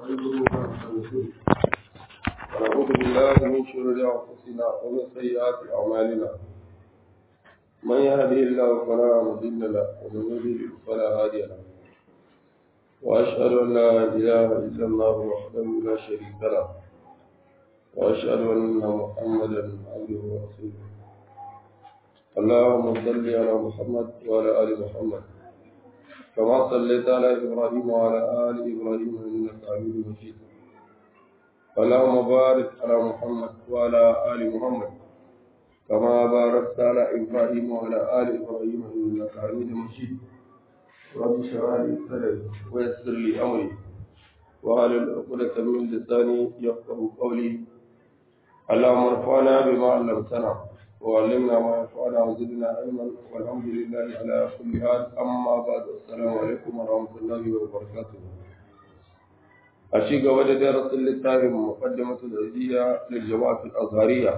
ونعوذ بالله من شرور أنفسنا ومن سيئات أعمالنا من يهده الله فلا مضل له ومن يضلل فلا هادي له وأشهد أن لا إله إلا الله وحده لا شريك له وأشهد أن محمدا عبده ورسوله اللهم صل على محمد وعلى آل محمد كما صليت على إبراهيم وعلى آل إبراهيم إنك حميد مجيد اللهم بارك على محمد وعلى آل محمد كما باركت على إبراهيم وعلى آل إبراهيم إنك حميد مجيد رب اشرح لي صدري ويسر لي أمري وعلى عقدة من لساني يفقه قولي اللهم ارفعنا بما علمتنا وعلمنا ما ينفعنا وزدنا علما والحمد لله على كل حال اما بعد السلام عليكم ورحمه الله وبركاته أشيق وجه درس للتاهم مقدمة العزية للجماعة الأزهرية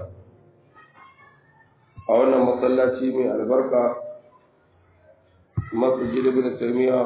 أولا مصلاتي من البركة مسجد ابن تيمية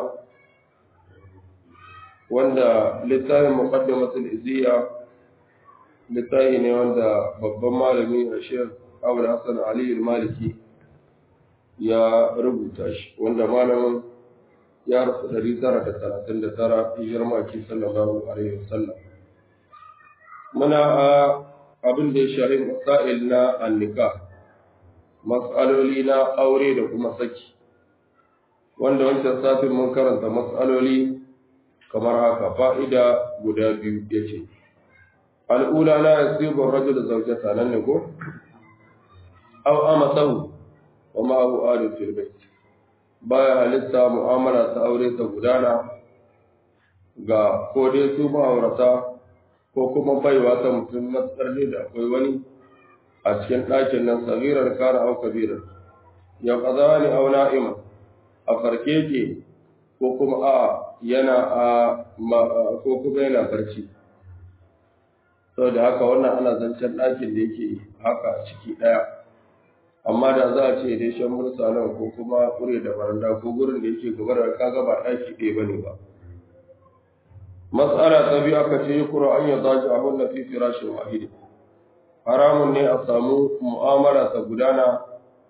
wanda littafin muqaddimatul izziya littafi ne wanda babban malami a shekh Abu Hassan Ali maliki ya rubuta shi wanda malamin ya rasu ɗari tara da talatin da tara hijirar maki sallallahu alaihi wasallam muna a abin da ya shahi masail na annika mas'aloli na aure da kuma saki wanda wancan satin mun karanta mas'aloli kamar haka fa'ida guda biyu ya ce al'ula la yasibu rajul zawjata nan ne ko aw amatahu wa ma hu adu fil bait baya halitta mu'amala ta aure ta gudana ga ko dai su ma'aurata ko kuma baiwa ta mutum matsar ne da akwai wani a cikin ɗakin nan sagirar kara au kabirar ya kaza ne au na'ima a farke ke ko kuma a yana a ko kuma yana barci saboda haka wannan ana zancen ɗakin da yake haka ciki ɗaya amma da za a ce dai shan mursa nan ko kuma kure da baranda ko gurin da yake gaba da kaga ba ɗaki ɗaya bane ba mas'ala ta biyu aka ce yi kura an ya zaji abin da fi firashin wahidi haramun ne a samu mu'amala ta gudana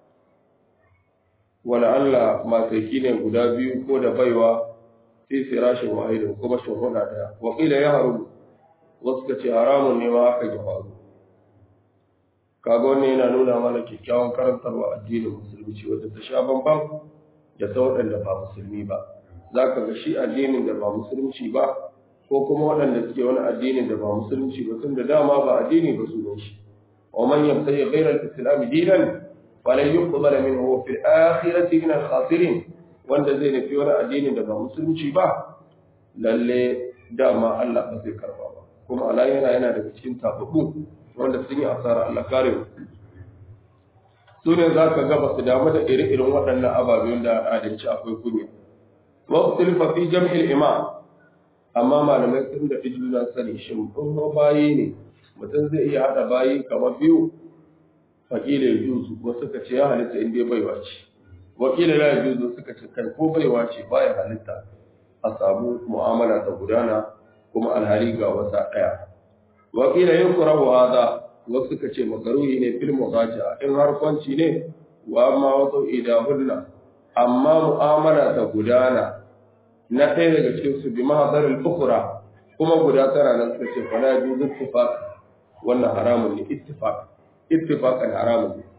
wala Allah mataki ne guda biyu ko da baiwa fi firashin wahidi kuma shuhuda daya wakila ya haru wasu ka ce haramun ne ma aka ya faru kaga wannan yana nuna mana kyakkyawan karantarwa addinin musulunci wadda ta sha bambam da ta waɗanda ba musulmi ba za ka ga shi addinin da ba musulunci ba ko kuma waɗanda suke wani addinin da ba musulunci ba tun da dama ba addini ba su shi wa man yabtayi ghayra al-islam dinan falan yuqbala minhu fi al-akhirati min al-khasirin wanda zai nufi wani addinin da ba musulunci ba lalle dama Allah ba zai karba ba kuma Allah yana yana daga cikin tababbu wanda sun yi asara Allah kare mu su ne za ka gaba su damu da iri-irin waɗannan ababen da adalci akwai kunya wa usulfa fi jam'il imam amma malamai sun da juna sani shin kun bayi ne mutum zai iya haɗa bayi kamar biyu fakila ya juzu wasu ka ce ya halitta in dai baiwa ce wakila ya juzu suka ce kai ko baiwa ce baya halitta a samu mu'amala ta gudana kuma alhali ga wasa ɗaya wakila yin kurahu hada wasu ka ce makaruhi ne fil muqaja in har kwanci ne wa amma wasu idahunna amma mu'amala ta gudana na ɗaya daga cikin su bi mahadar al-ukhra kuma guda tara nan suka ce fala yuzu ittifaq wannan haramun ne ittifaq ittifaqan haramun ne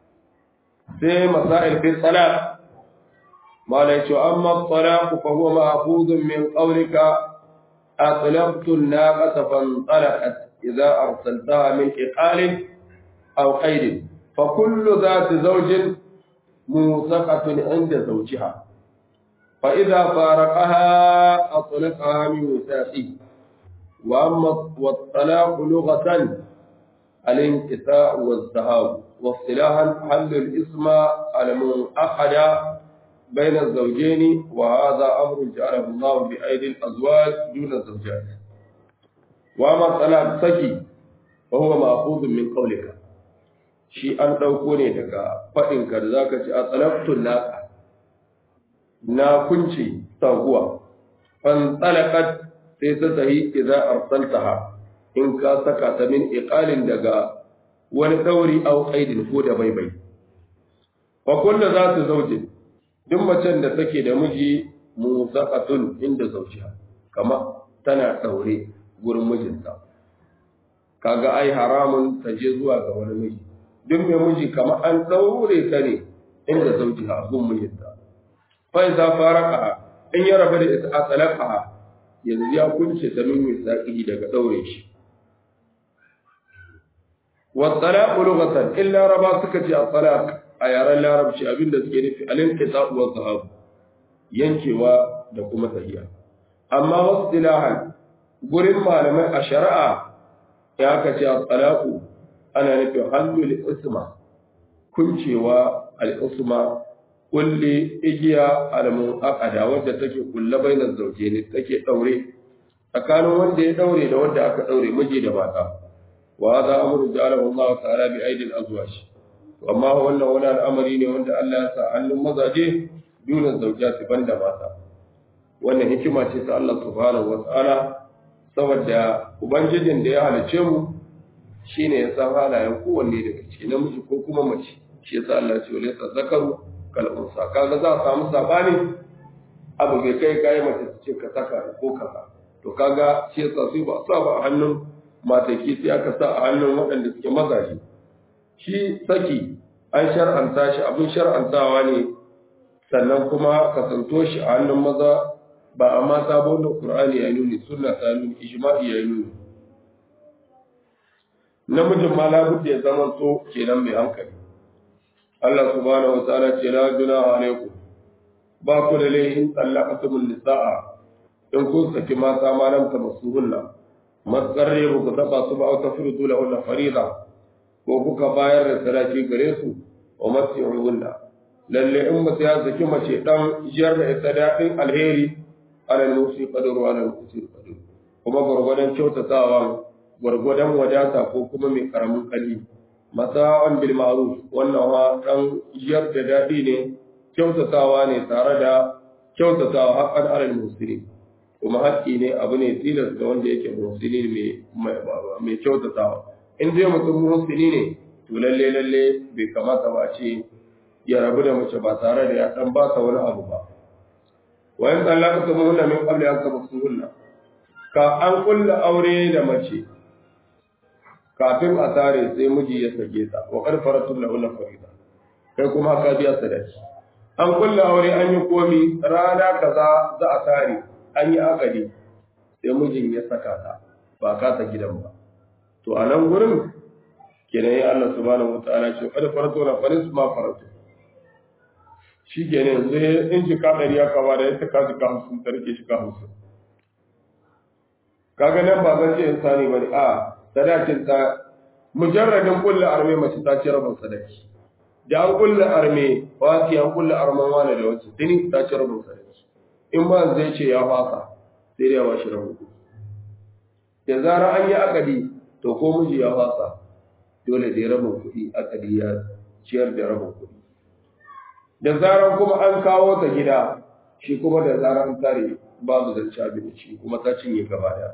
sai masail fi salat mala yace amma talaq fa huwa ma'khudun min qawlika أطلقت الناقة فانطلقت إذا أرسلتها من إقال أو قيد فكل ذات زوج موثقة عند زوجها فإذا فارقها أطلقها من وثاقه وأما والطلاق لغة الانقطاع والذهاب واصطلاحا حل الاسم المنعقد بين الزوجين وهذا أمر جعله الله بأيدي الأزواج دون الزوجات وما طلاق سكي وهو مأخوذ من قولك shi an ɗauko ne daga faɗinka da za ka ci a tsalaftun naka na kunce taguwa fan tsalakat sai ta sahi idza arsaltaha in ka saka ta min iqalin daga wani dauri au qaidin ko da baibai wa kullu zatu zawjin duk macen da take da miji musaqatun inda zawjiha kama tana daure gurin mijinta kaga ai haramun ta je zuwa ga wani miji duk mai miji kama an daure ta ne inda zawjiha gun mijinta fa idza faraqaha in ya rabu da ita a talaqaha yanzu ya kunce ta min misaqi daga daure shi wa talaqu lughatan illa raba suka ce at-talaq a yaren larabci abinda suke nufi al-inqita wa zahab yankewa da kuma tahiya amma wasu dilahan gurin malamai a shari'a ya ka ce at-talaqu ana nufin halul isma kuncewa al-isma kulle igiya al-mu'aqada wadda take kulle bainar zauje ne take daure tsakanin wanda ya daure da wanda aka daure miji da mata wa hadha amru ja'alahu Allah ta'ala bi aidil azwaj amma wannan wani al'amari ne wanda Allah ya sa hannun mazaje dunan zaujati banda mata wannan hikima ce ta Allah subhanahu wa ta'ala saboda ubangijin da ya halice mu shine ya san halayen kowanne daga ciki namiji ko kuma mace shi yasa Allah ya ce wala zakaru kal'unsa kaga za a samu sabani abu bai kai kai mace ta ce ka saka ko kaza to kaga shi yasa su ba sa ba a hannun mataki sai aka sa a hannun waɗanda suke mazaje shi saki an shar'anta shi abin shar'antawa ne sannan kuma kasanto shi a hannun maza ba a mata ba wanda Qur'ani ya nuni sunna ta nuni ijma'i ya nuni namijin ma labudda ya zama to kenan mai hankali Allah subhanahu wa ta'ala ce la junaha alaikum ba ku da laihin tsallaqatumul nisaa in kun saki mata ma lam tamassuhunna matsarre ba ku taba su ba au tafridu lahunna farida ko kuka bayar da sadaki gare su wa masi'uhunna lalle in mutum ya saki mace dan jiyar da ita daɗin alheri alal musi qadaru alal musi qadaru kuma gwargwadon kyautatawa gwargwadon wadata ko kuma mai karamin kalli mata'an bil ma'ruf wannan wa dan jiyar da dadi ne kyautatawa ne tare da kyautatawa haqqan alal muslimin kuma haƙƙi ne abu ne tilas ga wanda yake musulmi mai mai kyautatawa in dai mutum musulmi ne to lalle lalle bai kamata ba a ce ya rabu da mace ba tare da ya dan ba ta wani abu ba wa in talaka ta muhunna min qabli an tabsuhunna ka an kulla aure da mace kafin a tare sai miji ya sake ta wa qad faratum lahu farida kai kuma ka biya sadaki an kulla aure an yi komi rana kaza za a tare an yi akadi sai mijin ya saka ta ba ka ta gidan ba to a nan gurin kenan ya Allah subhanahu wataala ce qad faratu la faris ma faratu shi kenan yanzu in shi ka dari ya kama da ya ka shi ka hamsin ta rike shi ka hamsin kaga nan ba zan ce insani bane a sadakin ta mujarradin kullu arme mace ta ci rabin sadaki da an kullu arme wasi an kullu arman wani da wacce tuni ta ci rabin sadaki in ba zai ce ya fasa sai dai ya bashi rabin da zara an yi akadi to ko miji ya fasa dole da rabin kuɗi akadi ya ciyar da rabin kuɗi da zaran kuma an kawo ta gida shi kuma da zaran tare babu zance abinci kuma ta cinye gaba daya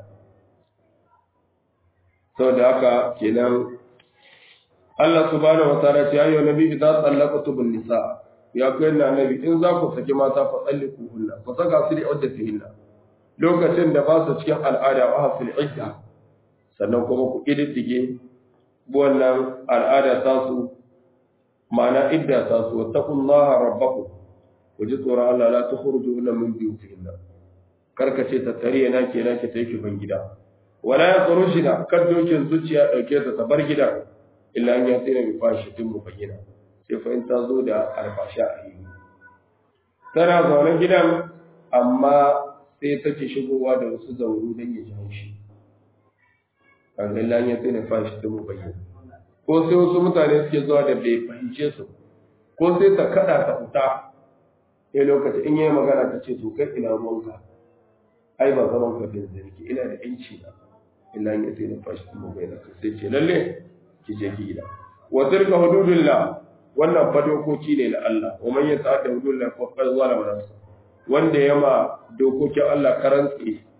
sau da haka kenan Allah subhanahu wa ta'ala ce ayyuhan nabi idza tallaqtum nisa ya kai na nabi in za ku saki mata fa tsalliku hunna ku saka su da iddatihinna lokacin da ba su cikin al'ada wa hasil idda sannan kuma ku kididdige wannan al'ada ta su ma'ana idda ta su wattaqullaha rabbakum ku ji tsoron Allah la tukhrujuhunna min buyutihinna karkace ta tare na kenan ki tafi ban gida wala ya tsoro shi da kan dokin zuciya ɗauke ta bar gidan illa an ya tsira bi fashi tun mu bayyana sai fa in ta zo da albasha a yi tana zaune gidan amma sai take shigowa da wasu zauru don ya ji haushi kan illa an ya tsira fashi tun mu bayyana ko sai wasu mutane suke zuwa da bai fahimce su ko sai ta kada ta fita sai lokaci in yi magana ta ce to kai ina ruwanka ai ba zaman ka bin zargi ina da yanci na illa ya sai na fashi kuma bai da sai ce lalle ki je ki gida wa tilka hududullah wannan fa dokoki ne na Allah wa man yata'adda hududullah fa qad zalama nafsa wanda ya ma dokokin Allah karantsi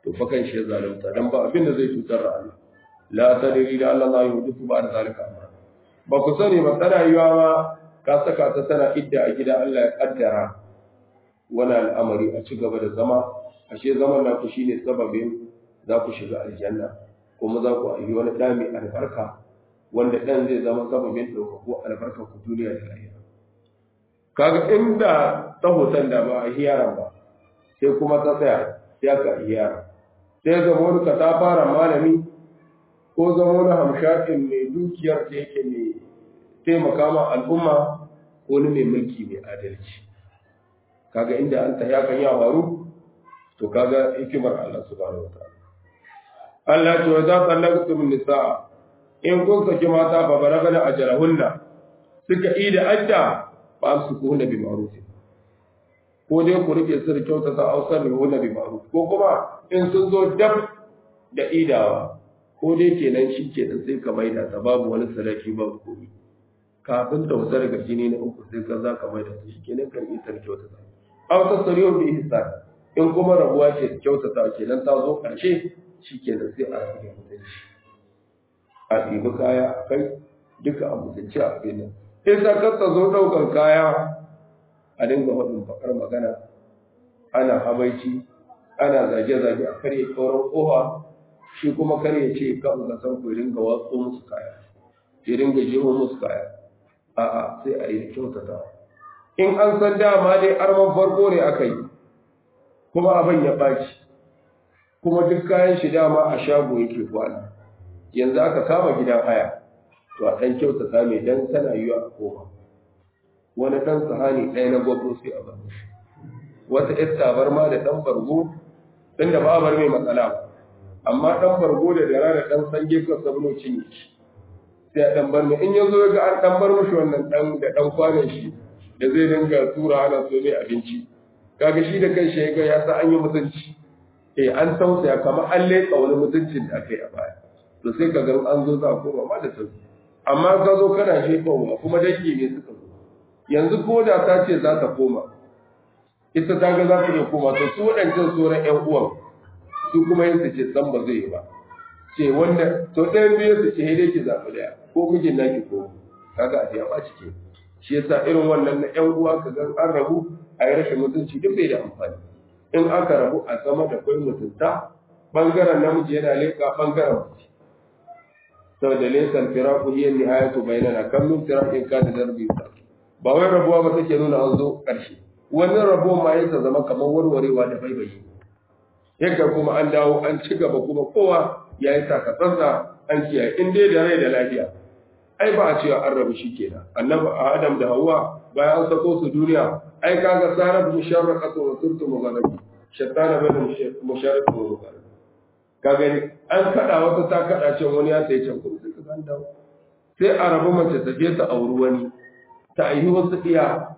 to fa kan shi ya zalunta dan ba abin da zai cutar da Allah la tadri da Allah la yuhdithu ba'da zalika amra ba ku sani ba tana yiwa ma ka saka ta tana idda a gida Allah ya kaddara wani al'amari a ci gaba da zama ashe zaman naku shine sababin za ku shiga aljanna kuma za ku yi wani ɗa mai albarka wanda ɗan zai zama sababin ɗaukako albarka ku duniya da lahira kaga inda ta hoton da ba a hiyaran ba sai kuma ta tsaya sai aka hiyara sai zama wani ka ta fara malami ko zama wani hamshakin mai dukiyar da yake mai taimaka ma al'umma ko wani mai mulki mai adalci kaga inda an ta yakan ya faru to kaga hikimar Allah subhanahu wataala Allah ce wa za ta lagtum nisaa in kun saki mata fa baragana ajalahunna suka yi da adda fa amsukuhunna bi ma'ruf ko dai ku rike su da kyauta ta ausar da hunna bi ma'ruf ko kuma in sun zo dab da idawa ko dai kenan shi kenan sai ka maida ta babu wani sadaki babu komai kafin ta wuce daga jini na uku sai ka za ka maida ta shi kenan kan isar kyauta ta aw tasriyu bi ihsan in kuma rabuwa ce kyautata kenan ta zo ƙarshe shi kenan sai a rabu da mutunci a ɗibi kaya a kai duka a mutunci a abin nan in sa kasa zo ɗaukar kaya a dinga faɗin bakar magana ana habaici ana zage-zage a karye kauran ƙofa shi kuma karye ce kan ga san ku dinga watso musu kaya ya dinga jeho musu kaya a'a sai a yi kyautata in an san dama dai arman farko ne aka yi kuma abin ya ɓaci kuma duk kayan shi dama a shago yake kwana yanzu aka kama gidan haya to a ɗan kyautata mai dan tana yiwa a koma wani ɗan sahani ɗaya na gwabro sai a bar shi wata ƴar tabarma da ɗan bargo ɗin da ba bar mai matsala ba amma ɗan bargo da dara da ɗan sange ka sabno cinye shi sai a ɗan bar mai in yanzu ga an ɗan bar mishi wannan ɗan da ɗan kwanan shi da zai dinga tura ana so mai abinci kaga shi da kan shi ga ya sa an yi mutunci eh an tausaya kamar an leƙa wani mutuncin da aka yi a baya to sai ka ga an zo za a koma ma da sauki amma ka zo kana shefa kuma dangi ne suka zo yanzu ko da ta ce za ta koma ita ta ga za ta iya koma to su waɗancan sauran ƴan uwan su kuma yin su ce san ba zai yi ba ce wanda to ɗayan biyu su ce dai ki zaɓi ɗaya ko mijin naki ko kaga a ya ɓaci ke shi yasa irin wannan na ƴan uwa ka ga an rabu a yi rashin mutunci duk bai da amfani in aka rabu a zama da kwai mutunta bangaren namiji yana leƙa bangaren mace saboda laysa firaku hiya nihayatu bainana kam min firakin kana darbi ba wai rabuwa ba take nuna an zo ƙarshe wani rabuwa ma yasa zama kamar warwarewa da baibayi yadda kuma an dawo an ci gaba kuma kowa ya yi takatsantsa an kiyaye in dai da rai da lafiya ai ba a cewa an rabu shi kenan annabi adam da hawa bayan an sako su duniya ai kaga sarar musharraqatu wa turtu mugharabi shaitana bane musharraqatu wa mugharabi ka gani an kada wata ta kada can wani ya sai can kuma sai ka san dawo sai a rabu mace ta je ta auri wani ta aihi wasu iya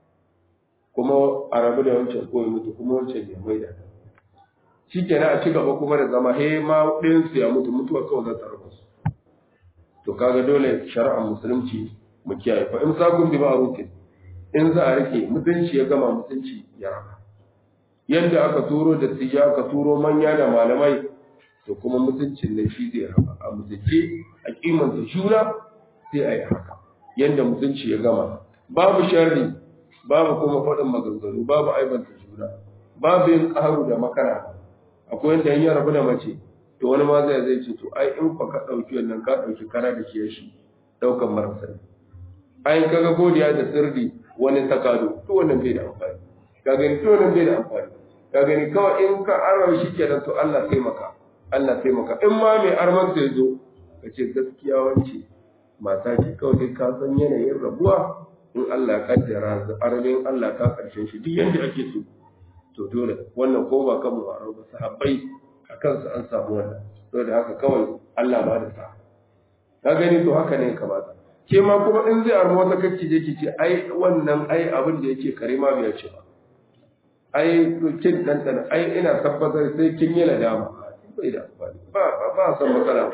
kuma a rabu da wancan ko mutu kuma wancan ya mai da shi kenan a ci gaba kuma da zama he ma ɗayan su ya mutu mutuwa kawai za ta rabu su to kaga dole shari'ar musulunci mu kiyaye fa in sakun bi ma'rufin in za a rike mutunci ya gama mutunci ya raba yanda aka turo da tiya aka turo manya da malamai to kuma mutuncin nan shi zai raba a mutunce a kimanta juna sai a yi haka yanda mutunci ya gama babu sharri babu kuma faɗin maganganu babu aibanta juna babu yin ƙaru da makara akwai yanda in ya rabu da mace to wani ma zai zai ce to ai in fa ka ɗauki wannan ka ɗauki kara da shi shi ɗaukan marasa ai kaga godiya da sirri wani takado to wannan bai da amfani ka gani to wannan bai da amfani ka gani kawai in ka arawa shi kenan to Allah taimaka Allah taimaka in ma mai arman sai zo ka ce gaskiya wance mata ce kawai ka san yanayin rabuwa in Allah ya kaddara arabin Allah ka karshen shi duk yanda ake so to dole wannan ko ba kan mu ba sahabbai a kansu an samu wannan saboda haka kawai Allah ba da sa ka gani to haka ne kamata ke ma kuma in zai arma wata kacce je ki ce ai wannan ai abin da yake kare ma bai ce ba ai kin dan ai ina tabbatar sai kin yi ladama bai da amfani ba ba san matsala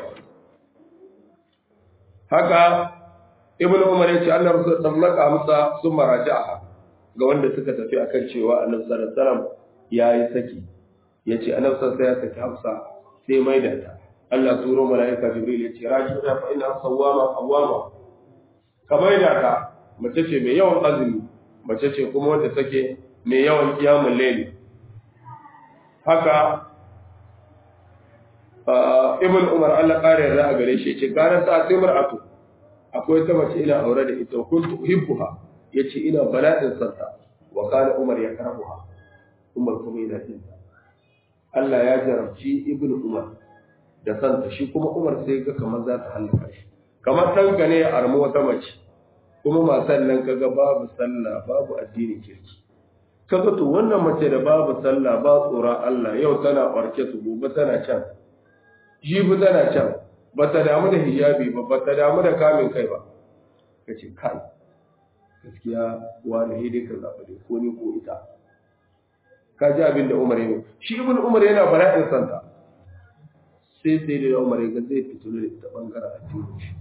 haka ibn umar yace Allah rasul sallaka musa sun maraja'a ga wanda suka tafi akan cewa annabi sallallahu alaihi wasallam yayi saki yace annabi sai ya saki hafsa sai mai da ta Allah turo malaika jibril yace rajida fa ina sawama qawama ka mai da ta mace ce mai yawan azumi mace ce kuma wanda take mai yawan kiyamul layli haka ibn umar Allah kare yarda a gare shi yace gara sa sai mar'atu akwai ta mace ina aure da ita kuntu uhibbuha yace ina bala'in santa wa kana umar ya karahuha umar kuma yana jin Allah ya jarabci ibn umar da santa shi kuma umar sai ga kamar za ta halaka shi kamar ɗanka ne ya armi wata mace kuma matan nan kaga babu sallah babu addinin kirki kaga to wannan mace da babu sallah ba tsoron Allah yau tana barke su gobe tana can jibi tana can ba ta damu da hijabi ba ba ta damu da kamin kai ba kace kai gaskiya wani hidai ka zaɓa dai ko ni ko ita ka ji abin da Umar ya yi shi ibn Umar yana bala'in santa sai sai da Umar ya ga zai fito da ita bangaren addini shi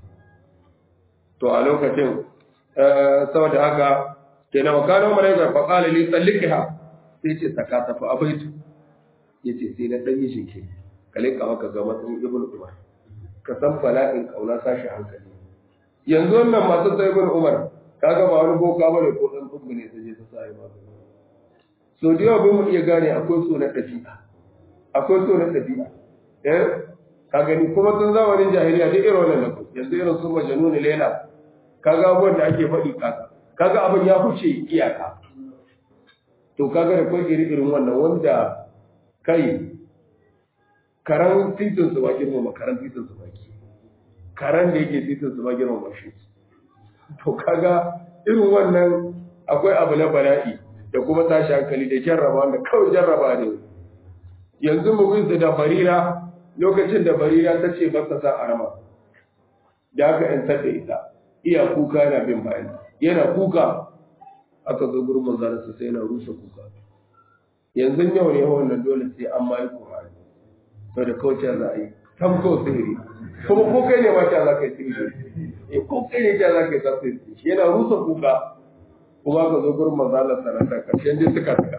to a lokacin saboda haka kenan wa kana Umar ya fa qala li sallikha sai ce saka ta fa abaitu yace sai na dan yi shike kale ka maka ga matsayin ibn Umar ka san bala'in kauna sashi hankali yanzu wannan masu sai ibn Umar kaga ba wani boka bane ko dan tsubbu ne sai je ta sai ba so da yawa mu iya gane akwai so na ɗabi'a akwai so na ɗabi'a eh ka gani kuma tun zamanin jahiliya duk irin wannan lafi yanzu irin su majanuni lela kaga abubuwan da ake faɗi kaka kaga abin ya huce iyaka to kaga da kai iri irin wannan wanda kai karan titin su ba girmama karan titin su ba ki karan da yake titin su ba girmama shi to kaga irin wannan akwai abu na bala'i da kuma tashi hankali da jarraba wanda kawai jarraba ne yanzu mu bin da barira lokacin da barira ta ce masa sa arama da aka yantar da ita iya kuka yana bin bayan yana kuka aka zo gurin manzarin sa sai yana rusa kuka yanzu yau ne wannan dole sai an ma yi kurani to da kawai za a yi tamko sihiri kuma ko kai ne ma ta za ka yi sihiri ko kai ne ta za ka yi tasiri yana rusa kuka kuma ka zo gurin mazalar sarauta ƙarshen dai suka suka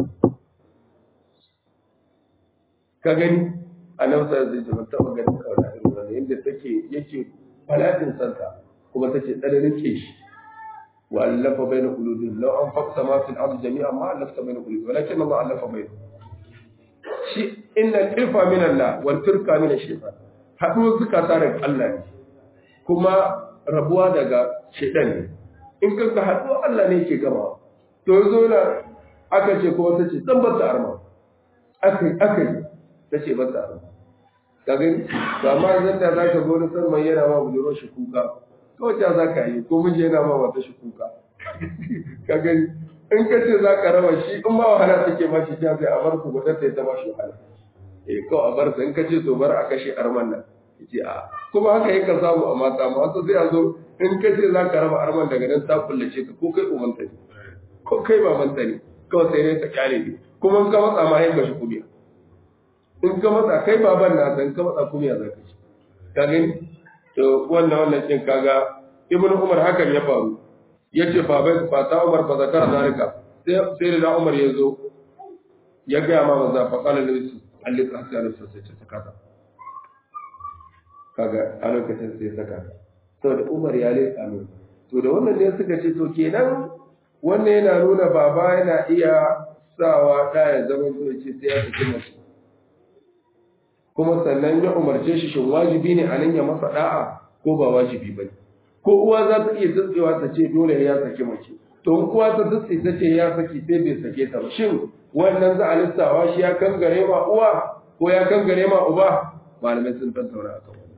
ka gani a nan sa zai jima taɓa ganin kauna irin wani yadda take yake falatin santa kuma take tsananin ke shi wa allafa bai na kulubin lau an fakta ma fil ardi jami'a ma allafta bai na kulubin walakin ma allafa bai shi inna irfa min Allah wal turka min shaytan haɗuwar zukata daga Allah ne kuma rabuwa daga shaytan ne in ka ga haɗu Allah ne ke gama to yanzu na aka ce ko wata ce dan bata arma akai akai ta ce bata arma ka gani to amma idan da zaka zo da sarman yana ma buduro shi kuka kawai ta zaka yi ko miji yana ma wata shi kuka ka gani in ka ce zaka rawa shi in ma wahala take ma shi ta sai a bar ku gwada ta ma shi wahala eh kawai a bar sa in ka ce to bar a kashe arman nan yace a kuma haka yake samu a mata ma wasu sai a zo in ka ce za ka raba arman daga nan ta kullace ka ko kai umanta ne ko kai babanta ne kawai sai ne ta kyale ne kuma in ka matsa ma yin gashi kumiya in ka matsa kai baban na san ka matsa kumiya za ka ci ka gani to wannan wannan kin kaga ibn umar hakan ya faru yace fa bai fa ta umar fa zakara zalika sai sai da umar ya zo ya ga ma maza fa qala lisu allika hasan sai ta sakata kaga a lokacin sai saka saboda Umar ya leƙa min to da wannan ne suka ce to kenan wannan yana nuna baba yana iya sawa da ya zama to ce sai ya saki mace kuma sannan ya umarce shi shin wajibi ne a nan ya masa da'a ko ba wajibi ba ko uwa za ta iya tsitsewa ta ce dole ya saki mace to in uwa ta tsitse ta ce ya saki sai bai sake ta ba shin wannan za a lissawa shi ya kangare ma uwa ko ya kangare ma uba malamai sun tattauna akan wannan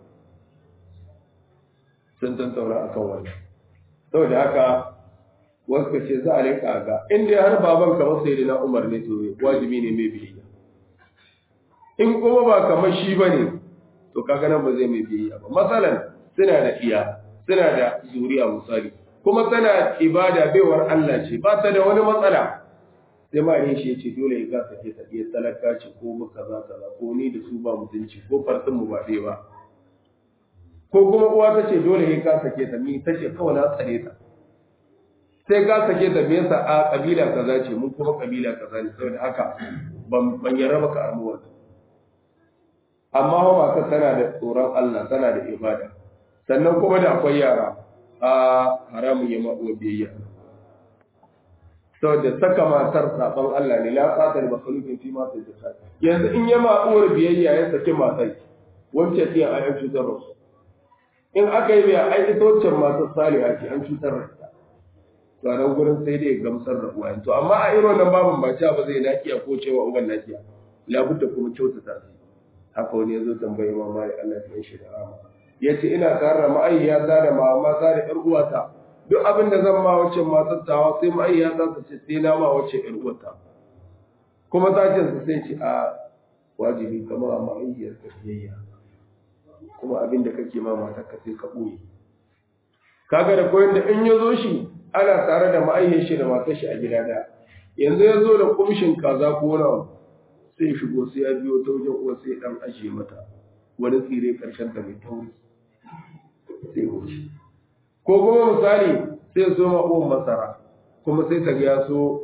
sun tantauna a kan wani saboda haka wasu ka ce za a rinka ga inda har baban kamar sai na umar ne to wajibi ne mai biyayya in kuma ba kamar shi ba ne to kaga nan ba zai mai biyayya ba masalan suna da iya suna da zuriya misali kuma tana ibada baiwar Allah ce ba ta da wani matsala sai ma ne shi ce dole ya ga sake ta iya talaka ce ko muka za kaza ko ni da su ba mutunci ko farsin mu ba ɗaya ba ko kuma uwa ta ce dole ya ka sake ta mi ta ce kawai na tsare ta sai ka sake ta me yasa a kabila kaza ce mun kuma kabila kaza ne saboda haka ban ban yarda baka armu wannan amma wa mata tana da tsoron Allah tana da ibada sannan kuma da akwai yara a haramun ya ma'uwa biyayya saboda saka matar saban Allah ne la qatal makhluqin fi ma tajasa yanzu in ya ma'uwar biyayya ya saki matar wance ce a yan cutar rasu in aka yi biya ai ita wacce matar saliha ce an cutar da ita to a nan gurin sai dai gamsar da uwa to amma a irin wannan babin ba ba zai nakiya ko cewa uban nakiya labudda kuma kyautata su haka wani ya zo tambayi mama da Allah ya shi da rama ya ce ina tare da ma'ayyata da mama ta da ƴar uwata duk abin da zan ma wacce matar tawa sai ma'ayyata ta ce sai na ma wacce ƴar uwata kuma ta ce su sai ce a wajibi kamar a ma'ayyar ka biyayya kuma abin da kake ma matar ka sai ka ɓoye kaga da koyon da in ya zo shi ana tare da ma'ayyar shi da matar shi a gida daya yanzu ya zo da kumshin kaza ko wani abu sai shigo sai ya biyo ta wajen uwa sai dan ajiye mata wani tsire karshen ta mai tauri sai wuce ko kuma misali sai so ma uwan masara kuma sai ta ya so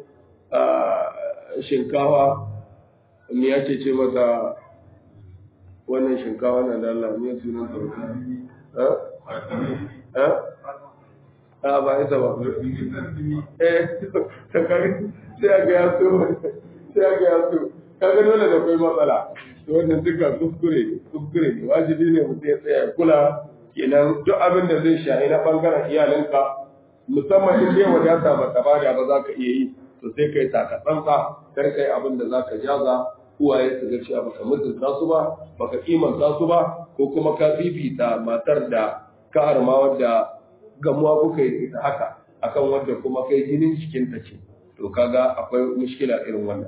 shinkawa me yake ce mata wannan shinkawa na da Allah me sunan ta eh a ba ita ba eh ta kare sai ga ya so sai ga ya so kaga dole da kai matsala to wannan duka kuskure kuskure ne wajibi ne mutum ya tsaya kula kenan duk abin da zai shahi na bangaren iyalinka musamman in dai wadata ba ta bada ba za ka iya yi to sai kai taka tsantsa kar kai abin da za ka jaza uwaye su ga cewa baka mutunta su ba baka kimanta su ba ko kuma ka fifita matar da ka arma wadda gamuwa kuka yi ita haka akan wadda kuma kai jinin cikinta ce to kaga akwai mushkila irin wannan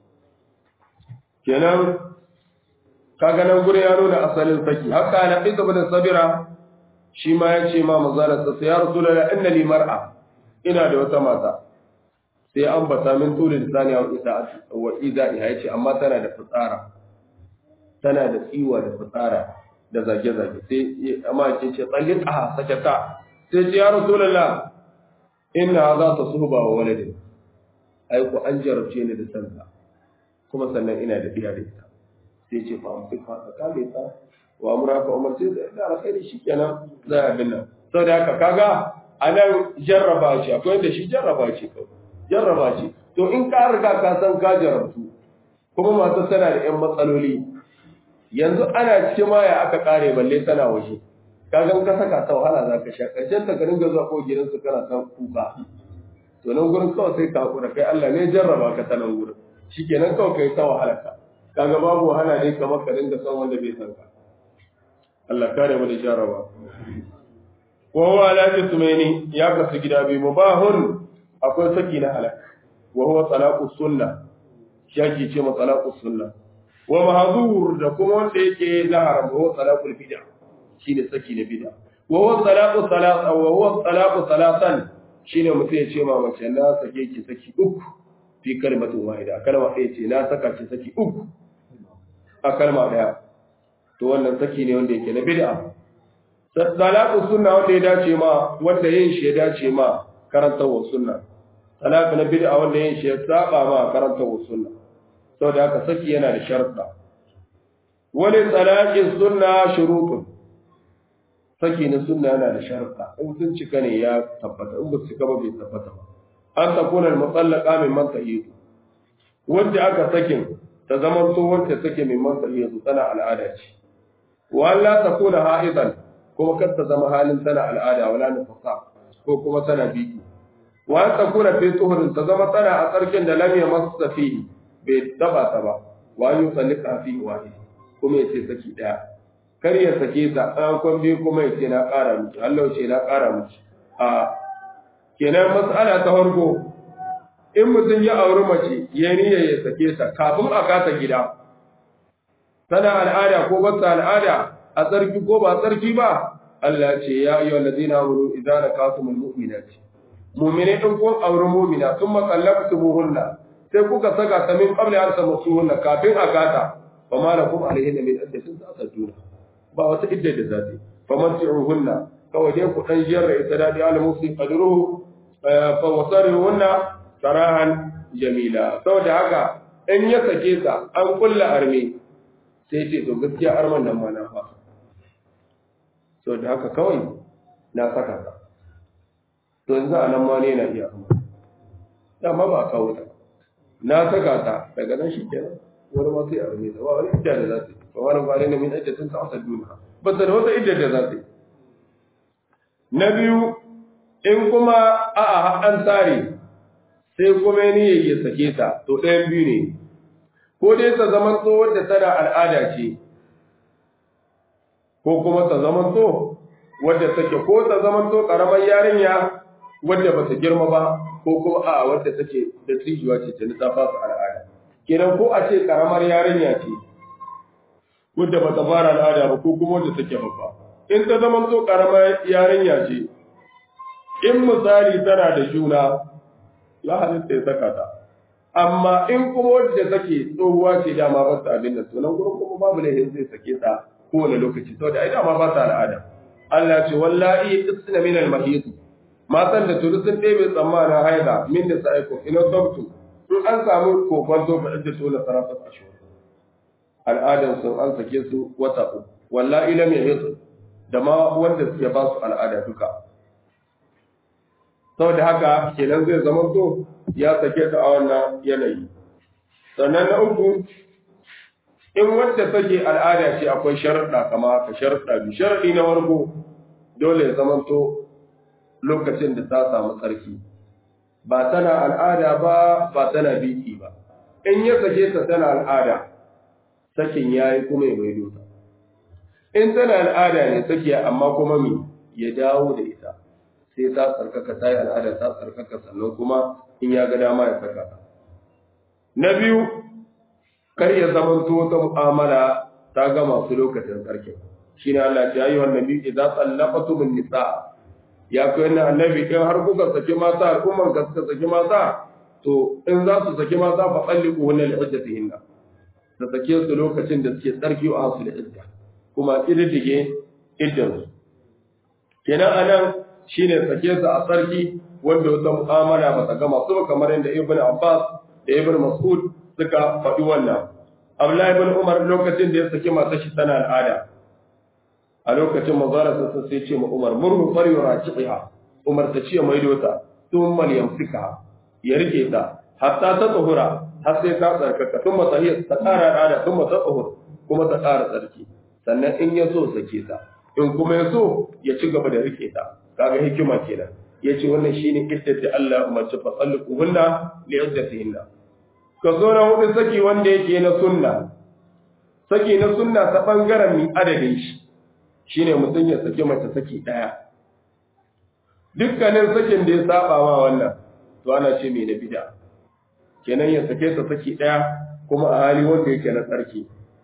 kenan kaga nan gure ya nuna asalin saki haka na fi da sabira shi ma ya ce ma manzala ta sai ya rasulullah inna li mar'a ina da wata mata sai an bata min tuli lisani wa ida wa ida ya ce amma tana da fitsara tana da tsiwa da fitsara da zage zage sai amma ce ce tsallika sakata sai ce ya rasulullah inna za ta suba wa waladin ai ku an jarabce ni da santa kuma sannan ina da biya da ita sai ce fa amfi fa ka kale ta wa amra ka umar sai da alkhairi shikenan za a binna saboda haka kaga anan jarraba ce akwai da shi jarraba ce kawai jarraba ce to in ka riga ka san ka jarabtu kuma masu tana da yan matsaloli yanzu ana cikin maya aka kare balle tana waje kaga in ka saka ta wahala za ka sha ƙarshen ta ka dinga zuwa ko gidansu kana san kuka to nan gurin kawai sai ka hakura kai Allah ne jarraba ka ta nan gurin shikenan kawai kai ta wahala ka kaga babu wahala ne kamar ka dinga san wanda bai san ka Allah kare mu da jarraba wa huwa ala jismaini ya kasu gida biyu mubahun akwai saki na halak wa huwa talaqu sunna shaki ce ma talaqu sunna wa mahzur da kuma wanda yake na haram wa talaqul bid'a shine saki na bid'a wa huwa talaqu salatan wa huwa talaqu salatan shine mutum ya ce ma mace na sake ki saki uku fi kalmatin wahida kalma ɗaya ce na saka ki saki uku a kalma ɗaya to wannan saki ne wanda yake na bid'a talaqu sunna wanda ya dace ma wanda yin shi ya dace ma karantawa sunna talaqu na bid'a wanda yin shi ya saba ma karantawa sunna saboda haka saki yana da sharuɗa wani talaqin sunna shurutun saki na sunna yana da sharuɗa in sun cika ne ya tabbata in ba su cika ba bai tabbata ba an takuna al-mutallaqa min man tahidu wanda aka sakin ta zama to wacce take min man tahidu tana al'ada ce wa Allah takuna ha'idan kuma kar ta zama halin tana al'ada wala nifasa ko kuma tana biki wa an takuna fi tuhurin ta zama tana a tsarkin da lam yamassa fihi bai taba ta ba wa an yusallika fi wahid kuma yace saki daya kar ya sake ta an kwan biyu kuma yace na ƙara miki Allah ce na ƙara miki a kenan mas'ala ta farko in mutum ya auri mace ya niyya ya sake ta kafin a kasa gida tana al'ada ko ba al'ada a tsarki ko ba tsarki ba Allah ce ya yi wa lazina wuru idan na kasu mun mu'mina ce mu'mine in kun auri mu'mina sun matsallaka su muhunna sai kuka saka ta min qabli an samu su hunna kafin a kata fa ma lakum alaihin min iddatin ta'taduna ba wata idda da zati fa hunna kawai dai ku dan jiyar da ita dadi al-musi qadruhu fa wasarihunna sarahan jamila saboda haka in ya sake ta an kulla arme sai ce to gaskiya arman nan ma na fasa so da haka kawai na saka ta to yanzu a nan ma ne na iya amma dama ba a kawo ta na saka ta daga nan shi kenan wani ma sai arme ta ba wani idda da za ta yi ba wani bari na min iddatin ta asal duniya ba ta da wata idda da za ta yi na biyu in kuma a'a an tsare sai kuma ni ya sake ta to ɗayan biyu ne ko dai ta zaman to wadda tana al'ada ce ko kuma ta zaman to wadda take ko ta zaman to karamar yarinya wadda ba ta girma ba ko kuma a wadda take da tsijuwa ce ta nisa fasa al'ada kenan ko a ce karamar yarinya ce wadda ba ta fara al'ada ba ko kuma wadda take babba in ta zaman to karamar yarinya ce in misali tana da juna ya halitta ya saka ta amma in kuma wadda take tsohuwa ce dama ba ta abin da to nan gurin kuma babu lahin zai sake ta kowane lokaci saboda ai dama ba ta al'ada Allah ce wallahi isna min al-mahid matan da turu sun ɗebe tsammanin haida min da sa'iku ina sabtu in an samu kokon to fa da tola sarafat ashur al'adan sun an sake su wata uku wallahi lam yahid da ma wanda suke ba su al'ada duka saboda haka kenan zai zama to ya sake ta a wannan yanayi sannan na uku in wadda take al'ada ce akwai sharaɗa kama haka sharaɗa bi sharaɗi na farko dole ya zama to lokacin da ta samu tsarki ba tana al'ada ba ba tana biki ba in ya sake ta tana al'ada sakin yayi kuma ya maido ta in tana al'ada ne sake amma kuma me ya dawo da ita sai ta tsarkaka ta yi al'ada ta tsarkaka sannan kuma in ya ga dama ya saka ta. Na biyu, kar ya zama wata mu'amala ta ga masu lokacin tsarkin. Shi ne Allah ya yi wannan biyu idan tsallaka min nisa ya kai wannan annabi in har kuka saki mata al'umman ka suka saki mata to in za su saki mata fa tsalliku wannan li'uddatihinna da sake su lokacin da suke tsarki a su da idda kuma kididdige iddansu kenan anan shine sake su a sarki wanda wata mu'amala ba ta gama su kamar yadda Ibn Abbas da Ibn Mas'ud suka faɗi wannan Abdullahi ibn Umar lokacin da ya saki matar shi tana al'ada a lokacin mazara sun sai ce ma Umar murhu fari rajiha Umar ta ce mai dota tun mal yamsika ya rike ta hatta ta tsohura har sai ta tsarkaka tun matahiyar ta ƙara al'ada tun mata tsohur kuma ta ƙara tsarki sannan in ya so sake ta in kuma ya so ya ci gaba da rike ta kaga hikima kenan yace wannan shine iddar da Allah umarci fa sallu hunna li iddatihinna ka zo na hudu saki wanda yake na sunna saki na sunna ta bangaren mi adadin shi shine mutum ya saki mace saki daya dukkanin sakin da ya saba ma wannan to ana ce mai na bid'a kenan ya sake ta saki daya kuma a hali wanda yake na tsarki